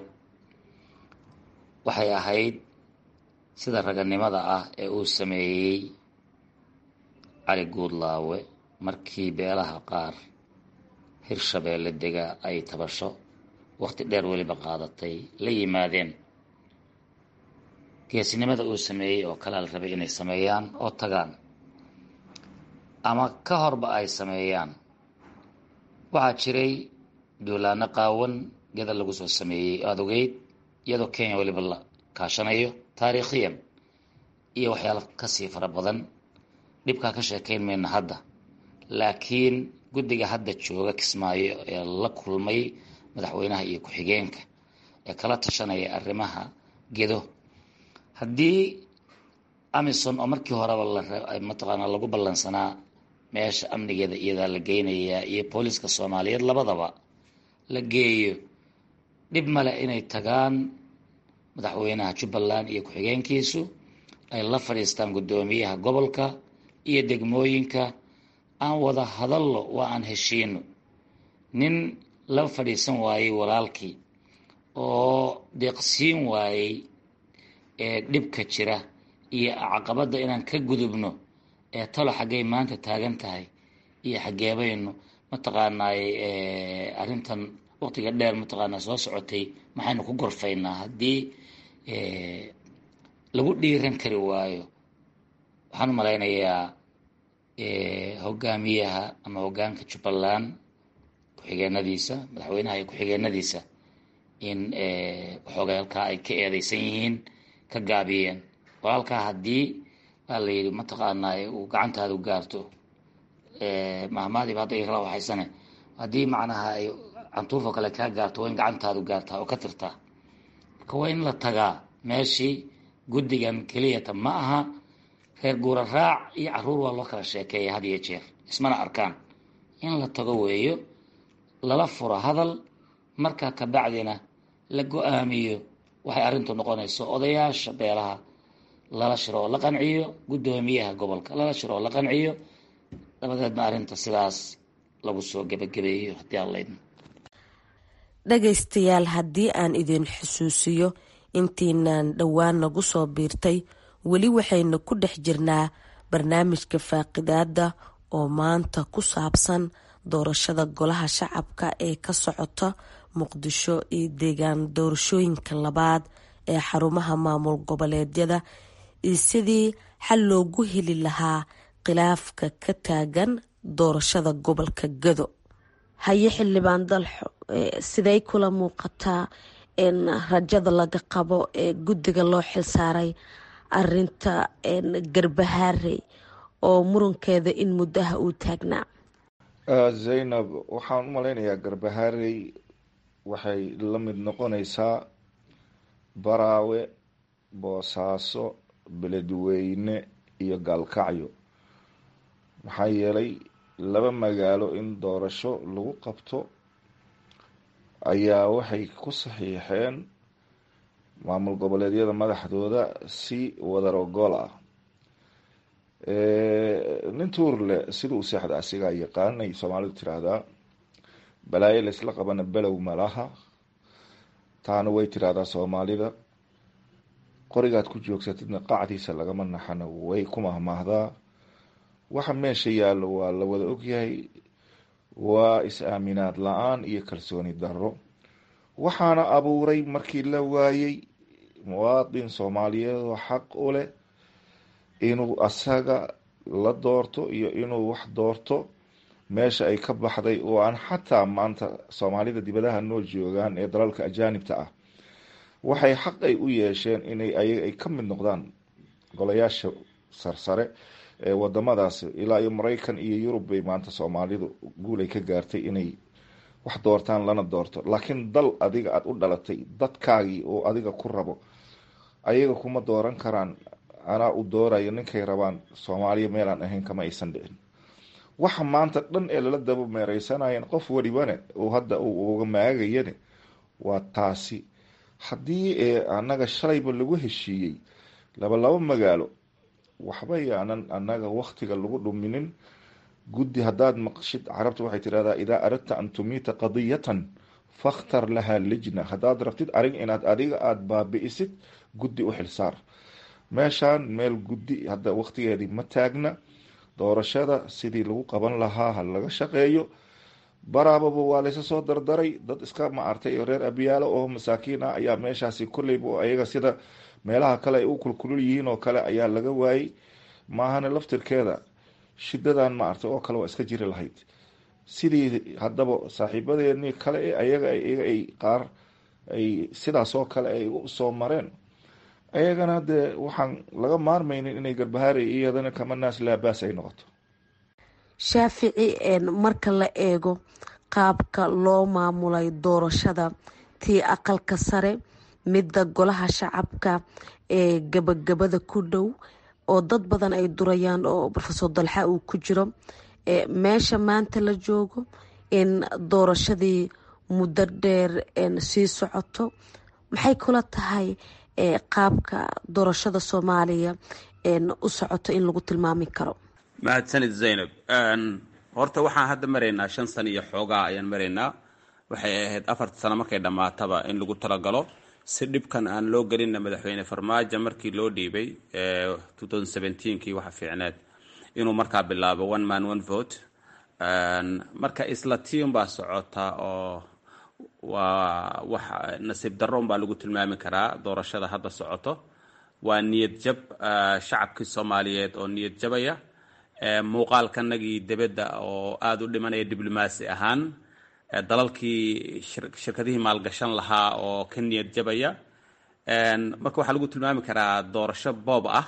waxay ahayd sida raganimada ah ee uu sameeyey cali guudlaawe markii beelaha qaar hirshabeelle dega ay tabasho waqti dheer weliba qaadatay la yimaadeen geesinimada uu sameeyey oo kale la rabay inay sameeyaan oo tagaan ama ka horba ay sameeyaan waxaa jiray duulaano qaawan geda lagu soo sameeyey aada ogeyd iyadoo kenya weliba la kaashanayo taariikhiyan iyo waxyaalo kasii fara badan dhibkaa ka sheekayn mayna hadda laakiin guddiga hadda jooga kismaayo ee la kulmay madaxweynaha iyo ku-xigeenka ee kala tashanaya arrimaha gedo haddii amison oo markii horeba mataqaanaa lagu ballansanaa meesha amnigeeda iyadaa la geynayaa iyo booliiska soomaaliyeed labadaba la geeyo dhib male inay tagaan madaxweynaha jubbaland iyo ku-xigeenkiisu ay la fadhiistaan guddoomiyaha gobolka iyo degmooyinka aan wada hadallo waa aan heshiino nin la fadhiisan waayey walaalkii oo deeqsiin waayey ee dhibka jira iyo caqabadda inaan ka gudubno ee talo xaggay maanta taagan tahay iyo xaggeebaynu mataqaanaay arrintan waqtiga dheer mataqaanaa soo socotay maxaynu ku gorfaynaa haddii lagu dhiiran kari waayo waxaan u malaynayaa hogaamiyaha ama hogaanka jubbaland ku-xigeenadiisa madaxweynaha iyo ku-xigeenadiisa in waxoogay halkaa ay ka eedeysan yihiin ka gaabiyeen walaalkaa haddii baa la yidhi mataqaanaa uu gacantaadu gaarto mahmaadiiba hadda ikala waxaysane haddii macnaha ay cantuufoo kale kaa gaarto waa in gacantaadu gaartaa oo ka tirtaa marka waa in la tagaa meeshii guddigan keliyata ma aha reer guura raac iyo caruur waa loo kala sheekeeya had iyo jeer ismana arkaan in la tago weeyo lala furo hadal markaa kabacdina la go-aamiyo waxay arrintu noqonayso odayaasha beelaha lala shiro oo la qanciyo guddoomiyaha gobolka lala shiro oo la qanciyo dabadeedna arrinta sidaas lagu soo gebagabeeyo haddii aan laydmo dhagaystayaal haddii aan idin xusuusiyo intiinaan dhowaan nagu soo biirtay weli waxaynu ku dhex jirnaa barnaamijka faaqidaada oo maanta ku saabsan doorashada golaha shacabka ee ka socota muqdisho iyo deegaan doorashooyinka labaad ee xarumaha maamul goboleedyada iyo sidii xal loogu heli lahaa khilaafka ka taagan doorashada gobolka gado haye xildhibaan dalxo siday kula muuqataa in rajada laga qabo ee guddiga loo xilsaaray arinta garbahaarey oo murankeeda in muddaha uu taagnaa zaynab waxaan u malaynayaa garbahaarey waxay la mid noqonaysaa baraawe boosaaso beledweyne iyo gaalkacyo maxaa yeelay laba magaalo in doorasho lagu qabto ayaa waxay ku saxiixeen maamul goboleedyada madaxdooda si wadar ogool ah nin tuurle sida u seexda asigaa yaqaan ay soomaalidu tiraahdaa balaayo laysla qabana below malaha taana way tiraahdaa soomaalida qorigaad ku joogsatidna qacdiisa lagama naxana way ku mahmaahdaa waxa meesha yaallo waa la wada ogyahay waa is-aaminaad la-aan iyo kalsooni darro waxaana abuuray markii la waayey muwaadin soomaaliyeed oo xaq u leh inuu asaga la doorto iyo inuu wax doorto meesha ay ka baxday oo aan xataa maanta soomaalida dibadaha noo joogaan ee dalalka ajaanibta ah waxay xaq ay u yeesheen inay ayaga ay ka mid noqdaan golayaasha sarsare ee wadamadaas ilaa iyo maraykan iyo yurub bay maanta soomaalidu guulay ka gaartay inay wax doortaan lana doorto laakiin dal adiga aada u dhalatay dadkaagii oo adiga ku rabo ayaga kuma dooran karaan anaa u doorayo ninkay rabaan soomaaliya meelaan ahayn kama aysan dhicin waxa maanta dhan ee lala daba meereysanayeen qof welibane uu hadda uu uga maagayane waa taasi haddii ee annaga shalayba lagu heshiiyey laba laba magaalo waxba yaanan annaga waktiga lagu dhuminin guddi haddaad maqshid carabta waxay tidhahdaa idaa aradta an tumiita qadiyatan fakhtar lahaa lijna haddaad rabtid arig inaad adiga aada baabi'isid guddi u xilsaar meeshaan meel guddi hadda waktigeedii ma taagna doorashada sidii lagu qaban lahaa ha laga shaqeeyo baraababa waa laysa soo dardaray dad iska maartay reer abiyaalo oo masaakiin ah ayaa meeshaasi kolleyba ayaga sida meelaha kale ay u kulkulul yihiin oo kale ayaa laga waayey maahane laftirkeeda shidadan maartay oo kale waa iska jiri lahayd sidii haddaba saaxiibadeenii kale ee ayaga iyaga ay qaar ay sidaas oo kale ay usoo mareen ayagana dee waxaan laga maarmaynin inay garbahaarey iyadana kama naas laabaas ay noqoto shaafici marka la eego qaabka loo maamulay doorashada tii aqalka sare midda golaha shacabka ee gabagabada ku dhow oo dad badan ay durayaan oo rofesor dalxa uu ku jiro meesha maanta la joogo in doorashadii muddo dheer sii socoto maxay kula tahay qaabka doorashada soomaaliya u socoto in lagu tilmaami karo mahadsanid zaynab horta waxaan hadda maraynaa shan sano iyo xoogaa ayaan maraynaa waxay ahayd afarta sano markay dhammaataba in lagu talagalo si dhibkan aan loo gelinna madaxweyne farmaajo markii loo dhiibay kii waxa fiicneed inuu markaa bilaabo one man one vote marka isla tiim baa socota oo waa wax nasiib darro unbaa lagu tilmaami karaa doorashada hadda socoto waa niyad jab shacabkii soomaaliyeed oo niyad jabaya muuqaalkanagii debedda oo aada u dhimanaya diblomaasi ahaan dalalkii shirkadihii maalgashan lahaa oo ka niyad jabaya marka waxaa lagu tilmaami karaa doorasho boob ah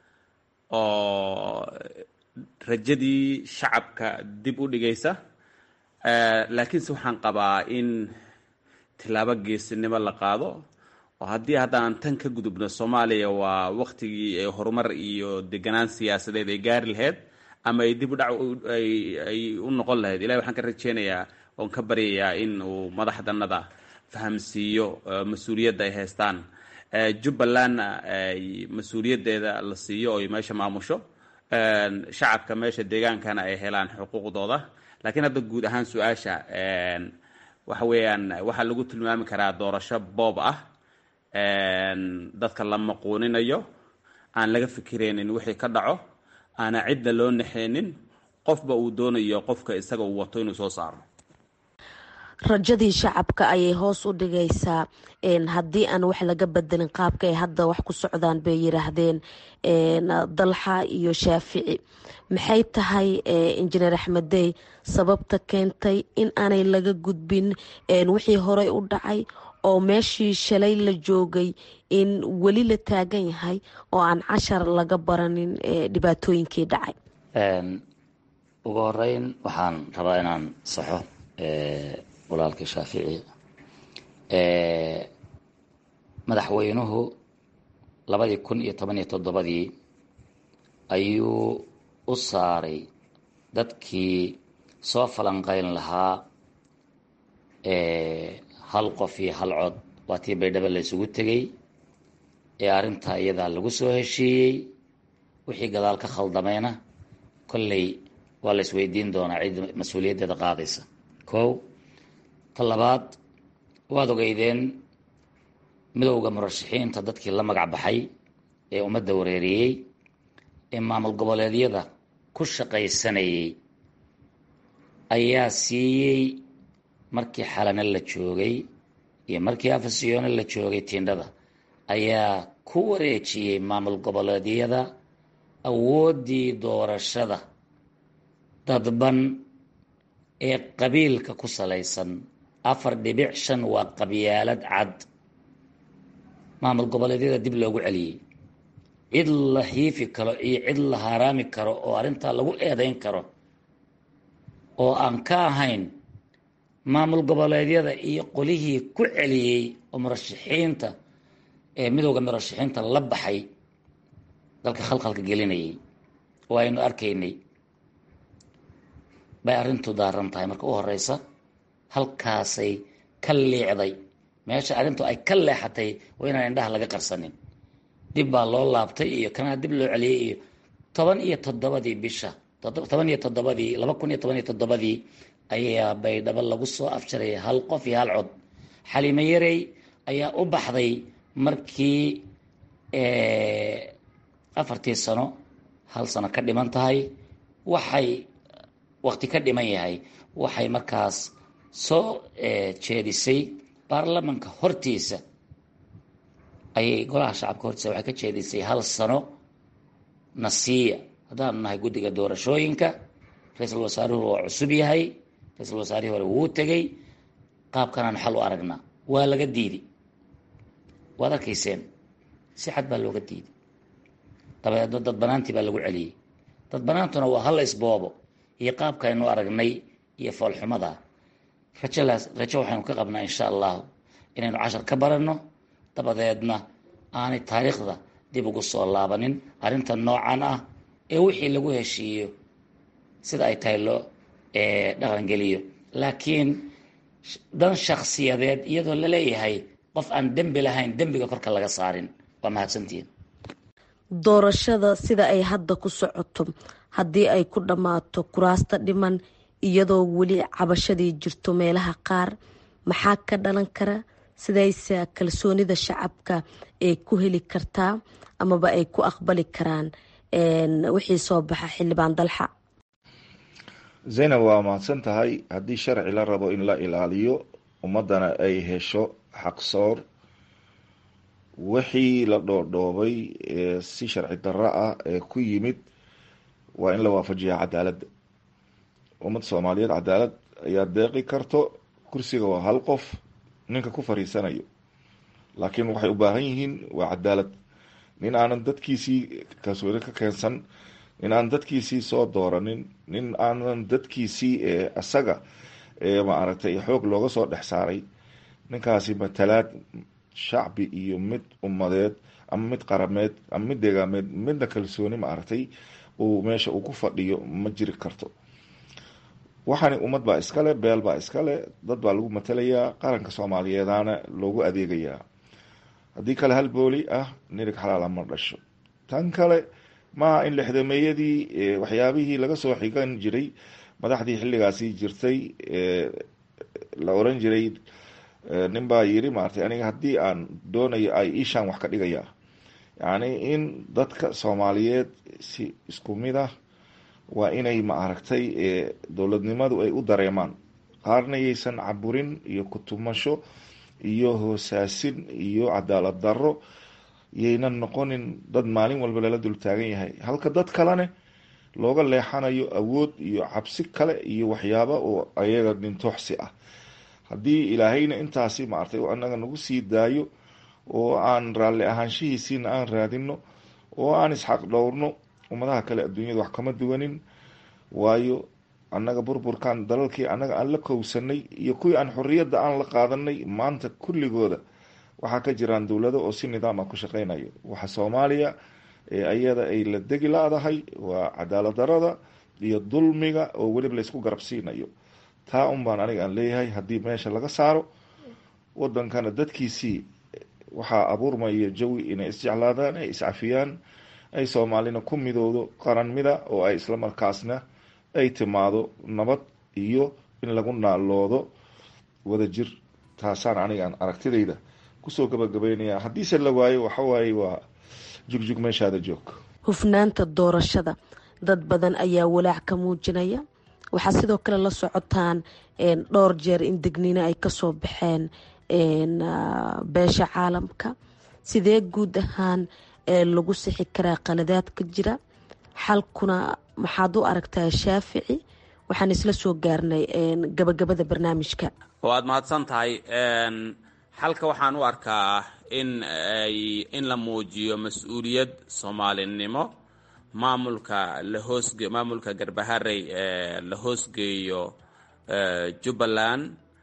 oo rajadii shacabka dib u dhigaysa laakiinse waxaan qabaa in tilaabo geesinimo la qaado oo haddii haddaan tan ka gudubno soomaaliya waa waktigii ay horumar iyo deganaan siyaasadeed ay gaari lahayd ama ay dib u dhac ay u noqon lahayd ilahi waxaan ka rajeynayaa oon ka baryayaa in uu madaxdanada fahamsiiyo mas-uuliyadda ay haystaan jubbalandna ay mas-uuliyaddeeda la siiyo oy meesha maamusho shacabka meesha deegaankana ay helaan xuquuqdooda laakiin hadda guud ahaan su-aasha waxa weeyaan waxaa lagu tilmaami karaa doorasho boob ah dadka la maquuninayo aan laga fikiraynin wixii ka dhaco aana cidda loo naxeynin qofba uu doonayo qofka isaga uu wato inuu soo saaro rajadii shacabka ayay hoos u dhigaysaa haddii aan wax laga bedelin qaabka ay hadda wax ku socdaan bay yiraahdeen dalxa iyo shaafici maxay tahay injineer axmeddey sababta keentay in aanay laga gudbin wixii horey u dhacay oo meeshii shalay la joogay in weli la taagan yahay oo aan cashar laga baranin dhibaatooyinkii dhacay ugu horeyn waxaan rabaa inaan saxo walaalkii shaafici madaxweynuhu labadii kun iyo toban iyo toddobadii ayuu u saaray dadkii soo falanqeyn lahaa hal qof iyo hal cod waa tii baydhabo la isugu tegey ee arrintaa iyadaa lagu soo heshiiyey wixii gadaal ka khaldamayna kolley waa la isweydiin doonaa cid mas-uuliyaddeeda qaadaysa kow ta labaad waad ogeydeen midowda murashaxiinta dadkii la magac baxay ee ummadda wareeriyey ee maamul goboleedyada ku shaqaysanayay ayaa siiyey markii xalane la joogay iyo markii afasiyoone la joogay tiindhada ayaa ku wareejiyey maamul goboleedyada awooddii doorashada dadban ee qabiilka ku salaysan afar dhibic shan waa qabyaalad cad maamul goboleedyada dib loogu celiyey cid la hiifi karo iyo cid la haaraami karo oo arrintaa lagu eedayn karo oo aan ka ahayn maamul goboleedyada iyo qolihii ku celiyey oo murashaxiinta ee midowda murashaxiinta la baxay dalka khalkhalka gelinayay oo aynu arkaynay bay arrintu daaran tahay marka u horeysa halkaasay ka liicday meesha arrintu ay ka leexatay waa inaan indhaha laga qarsanin dib baa loo laabtay iyo kanaa dib loo celiyey iyo toban iyo toddobadii bisha toban iyo toddobadii laba kun iyo toban iyo toddobadii ayaa baydhabo lagu soo afjarayay hal qof iyo hal cod xaliimo yarey ayaa u baxday markii afartii sano hal sano ka dhiman tahay waxay waqti ka dhiman yahay waxay markaas soo jeedisay baarlamanka hortiisa ayay golaha shacabka hortiisa waxay ka jeedisay hal sano nasiya haddaanu nahay guddiga doorashooyinka ra-iisul wasaaruhu waa cusub yahay ra-iisul wasaarihii hore wuu tegey qaabkanaan xal u aragnaa waa laga diiday waad arkayseen si xad baa looga diiday dabeedno dad banaantii baa lagu celiyey dad banaantuna waa hal isboobo iyo qaabkaaynu aragnay iyo foolxumada rajalaas rajo waxaynu ka qabnaa insha allahu inaynu cashar ka baranno dabadeedna aanay taariikhda dib ugu soo laabanin arrinta noocan ah ee wixii lagu heshiiyo sida ay tahay loo dhaqangeliyo laakiin dan shakhsiyadeed iyadoo la leeyahay qof aan dembi lahayn dembiga korka laga saarin waa mahadsantihiin doorashada sida ay hadda ku socoto haddii ay ku dhammaato kuraasta dhiman iyadoo weli cabashadii jirto meelaha qaar maxaa ka dhalan kara sidayse kalsoonida shacabka ay ku heli kartaa amaba ay ku aqbali karaan wixii soo baxa xildhibaan dalxa zaynab waa mahadsan tahay haddii sharci la rabo in la ilaaliyo ummaddana ay hesho xaqsoor wixii la dhoodhoobay ee si sharci darro ah ee ku yimid waa in la waafajiyaa cadaaladda ummadda soomaaliyeed cadaalad ayaa deeqi karto kursiga waa hal qof ninka ku fariisanayo laakiin waxay u baahan yihiin waa cadaalad nin aanan dadkiisii kalsooni ka keensan nin aan dadkiisii soo dooranin nin aanan dadkiisii isaga maaragtay xoog looga soo dhex saaray ninkaasi matalaad shacbi iyo mid ummadeed ama mid qarameed ama mid deegaameed midna kalsooni maaragtay uu meesha uu ku fadhiyo ma jiri karto waxaani ummad baa iskale beel baa iskale dad baa lagu matalayaa qaranka soomaaliyeedana loogu adeegayaa haddii kale hal booli ah nirig xalaala ma dhasho tan kale maaha in lixdameeyadii waxyaabihii laga soo xigan jiray madaxdii xilligaasi jirtay la oran jiray nin baa yiri maaragtay aniga haddii aan doonayo ay ishaan wax ka dhigaya yacni in dadka soomaaliyeed si isku mid ah waa inay maaragtay dowladnimadu ay u dareemaan qaarna yaysan caburin iyo kutumasho iyo hoosaasin iyo cadaalad darro yaynan noqonin dad maalin walba lala dul taagan yahay halka dad kalene looga leexanayo awood iyo cabsi kale iyo waxyaaba oo ayaga dhintooxsi ah haddii ilaahayna intaasi maaragtay anaga nagu sii daayo oo aan raalli ahaanshihiisiina aan raadino oo aan isxaq dhowrno ummadaha kale adduunyada wax kama duwanin waayo annaga burburkan dalalkii annaga aan la kowsanay iyo kuwii aan xorriyadda aan la qaadanay maanta kulligooda waxaa ka jiraan dowlado oo si nidaam ah ku shaqeynayo waxa soomaaliya ee ayada ay la degi la-dahay waa cadaalad darada iyo dulmiga oo weliba laysku garabsiinayo taa un baan aniga aan leeyahay haddii meesha laga saaro wadankana dadkiisii waxaa abuurmaya jawi inay isjeclaadaan ay iscafiyaan ay soomaalina ku midowdo qaran mida oo ay isla markaasna ay timaado nabad iyo in lagu naaloodo wadajir taasaan anigaan aragtidayda kusoo gabagabeynaya haddiise la waayo waxawaaye waa jugjug meeshaada joog hufnaanta doorashada dad badan ayaa walaac ka muujinaya waxaa sidoo kale la socotaan dhowr jeer in degniino ay kasoo baxeen beesha caalamka sidee guud ahaan lagu sixi karaa qaladaad ka jira xalkuna maxaad u aragtaa shaafici waxaan isla soo gaarnay gabagabada barnaamijka waad mahadsan tahay xalka waxaan u arkaa in ay in la muujiyo mas-uuliyad soomaalinimo maamulka la hoosge maamulka garbaharey ee la hoosgeeyo jubbaland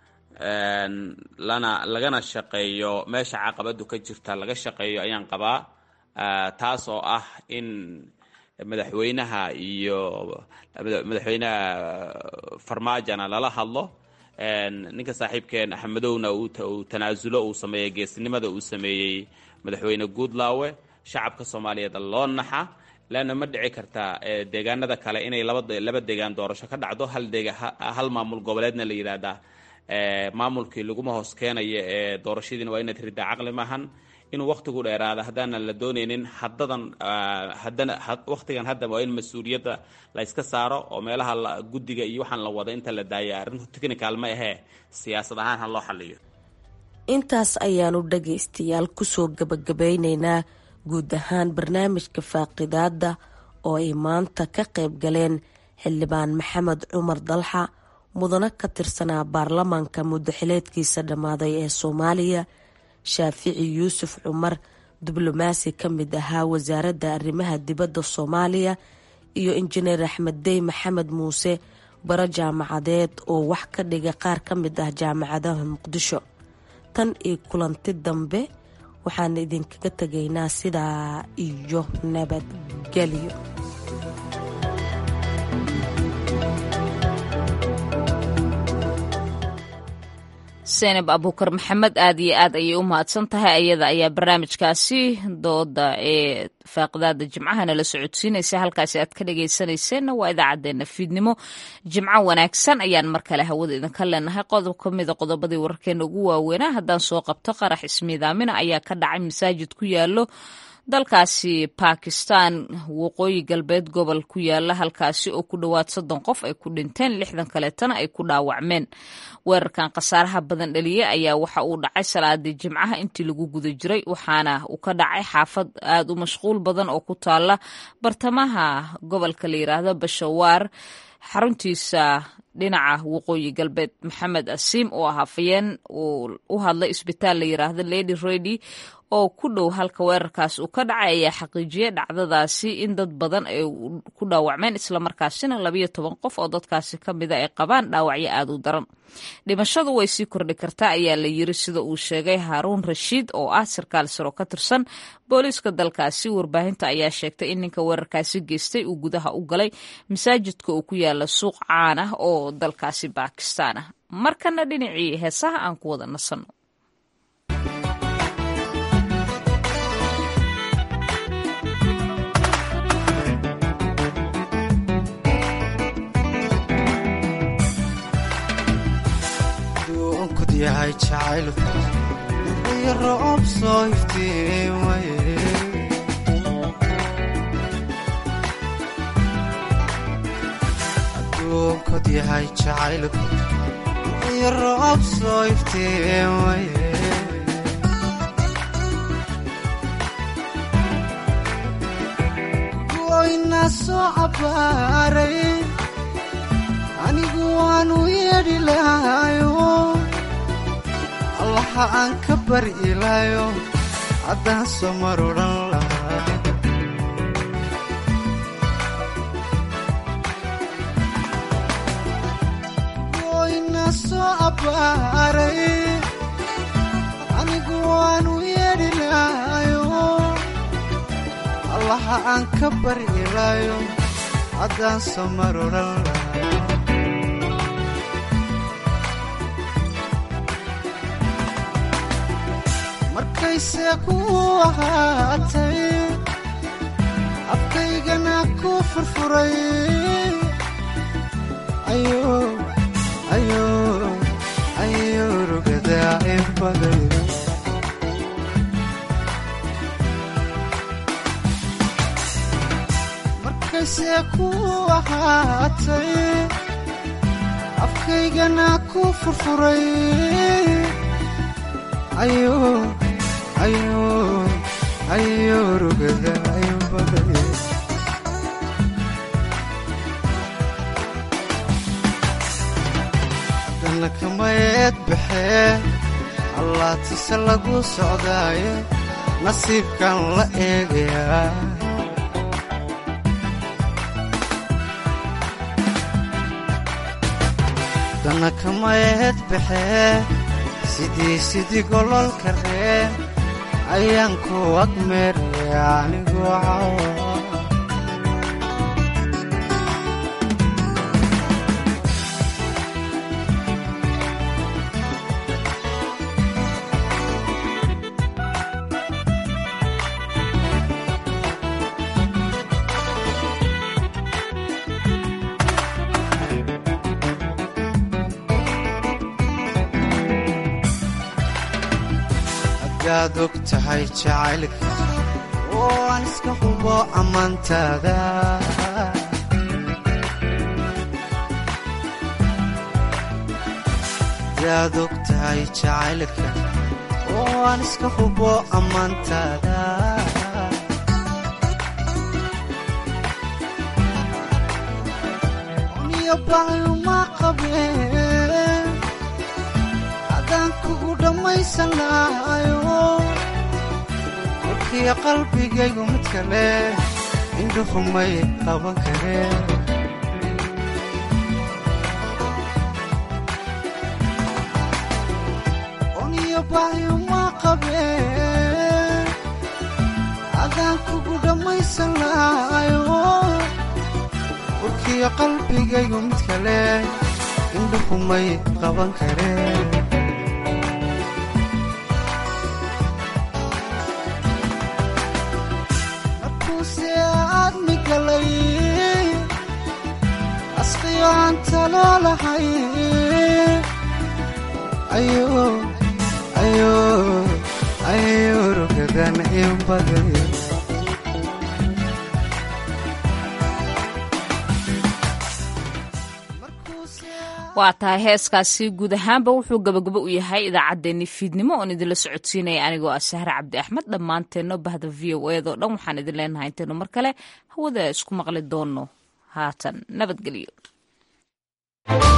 lana lagana shaqeeyo meesha caqabadu ka jirta laga shaqeeyo ayaan qabaa taas oo ah in madaxweynaha iyo madaxweynaha farmaajona lala hadlo ninka saaxiibkeen axmedowna uu tanaasulo uu sameeyey geesnimada uu sameeyey madaxweyne guudlaawe shacabka soomaaliyeed loo naxa leanna ma dhici karta deegaanada kale inay laba deegaan doorasho ka dhacdo hal maamul goboleedna la yidhaahdaa maamulkii laguma hoos keenayo ee doorashadiina waa inaad ridaa caqli maahan inuu wakhtigu dheeraada haddaanan la doonaynin hadadan haddana wakhtigan hadda waa in mas-uuliyadda la yska saaro oo meelaha guddiga iyo waxaan la wada inta la daaya arrintu technical ma ahee siyaasad ahaan ha loo xaliyo intaas ayaanu dhagaystayaal kusoo gabagabeyneynaa guud ahaan barnaamijka faaqidaada oo ay maanta ka qayb galeen xildhibaan maxamed cumar dalxa mudano ka tirsanaa baarlamaanka muddaxileedkiisa dhammaaday ee soomaaliya shaafici yuusuf cumar diblomaasi ka mid ahaa wasaaradda arrimaha dibadda soomaaliya iyo injineer axmed dey maxamed muuse baro jaamacadeed oo wax ka dhiga qaar ka mid ah jaamacadaha muqdisho tan iyo kulanti dambe waxaan idinkaga tegaynaa sidaa iyo nabadgelyo senab abuukar maxamed aad iyo aad ayay u mahadsan tahay ayada ayaa barnaamijkaasi dooda ee faaqidaada jimcahana la socodsiinaysa halkaasi aad ka dhagaysanayseena waa idaacadeena fiidnimo jimco wanaagsan ayaan mar kale hawada idinka leenahay qodob ka mida qodobadii wararkeena ugu waaweynaa haddaan soo qabto qarax ismiidaamina ayaa ka dhacay masaajid ku yaalo dalkaasi bakistan waqooyi galbeed gobol ku yaala halkaasi oo ku dhowaad soddon qof ay ku dhinteen lixdan kaleetana ay ku dhaawacmeen weerarkan khasaaraha badan dhaliye ayaa waxa uu dhacay salaadii jimcaha intii lagu guda jiray waxaana uu ka dhacay xaafad aad u mashquul badan oo ku taala bartamaha gobolka la yiraahdo bashawaar xaruntiisa dhinaca waqooyi galbeed maxamed asiim oo ah hafayeen uu u hadlay isbitaal la yiraahdo lady redy oo ku dhow halka weerarkaas uu ka dhacay ayaa xaqiijiyay dhacdadaasi in dad badan ay ku dhaawacmeen islamarkaasina labayo toban qof oo dadkaasi ka mida ay qabaan dhaawacyo aad u daran dhimashadu way sii kordhi kartaa ayaa la yiri sida uu sheegay haaruun rashiid oo ah sarkaal saro ka tirsan booliiska dalkaasi warbaahinta ayaa sheegtay in ninka weerarkaasi geystay uu gudaha u galay masaajidka uu ku yaala suuq caan ah oo dalkaasi baakistaan ah markana dhinacii heesaha aan ku wada nasanno yahay jacaylku iyo roob soo iftiimaye adduunkod yahay jacaylku iyo roob soo iftiimaye goyna soo cabbaaray anigu waanu yeedhi lahayo allaha aan ka bari ilaayo haddaan soo mar odhan lahaa goyna soo abbaaray anigu waanu yeedhi lahayo allaha aan ka bari ilaayo haddaan soo mar odhan lahaa markayse ku ahaatay afkaygana ku furfuray ayo rugadaa inbaday markayse ku ahaatay afkaygana ku furfuray ayo ayo rugada inbaday haddana kamayeed baxee allaatise lagu socdaaye nasiibkan la eegayaa haddana kamayeed baxee sidii sidii gololka reen ayaan ku agmeeraya anigoo cawa hadaad og tahay jacaylka oo aan iska hubo ammaantaada hadaad og tahay jacaylka oo aan iska hubo ammaantaada uniyo baayuma qabeen haddaan kugu dhammaysan lahayo warkiyo qalbigaygu mid kale indhuhu may qaban kareen uniyo baayuma qabeen haddaan kugu dhammaysan lahayo warkiyo qalbigaygu mid kale indhuhu may qaban kareen asqiyo aan taloolahay ayo rugadan inbaday waa tahay heeskaasi guud ahaanba wuxuu gabagabo u yahay idaacaddeenni fiidnimo oon idinla socodsiinaya anigoo ah sahre cabdi axmed dhammaanteenno bahda v o edo dhan waxaan idin leenahay intaynu mar kale hawada isku maqli doonno haatan nabadgelyo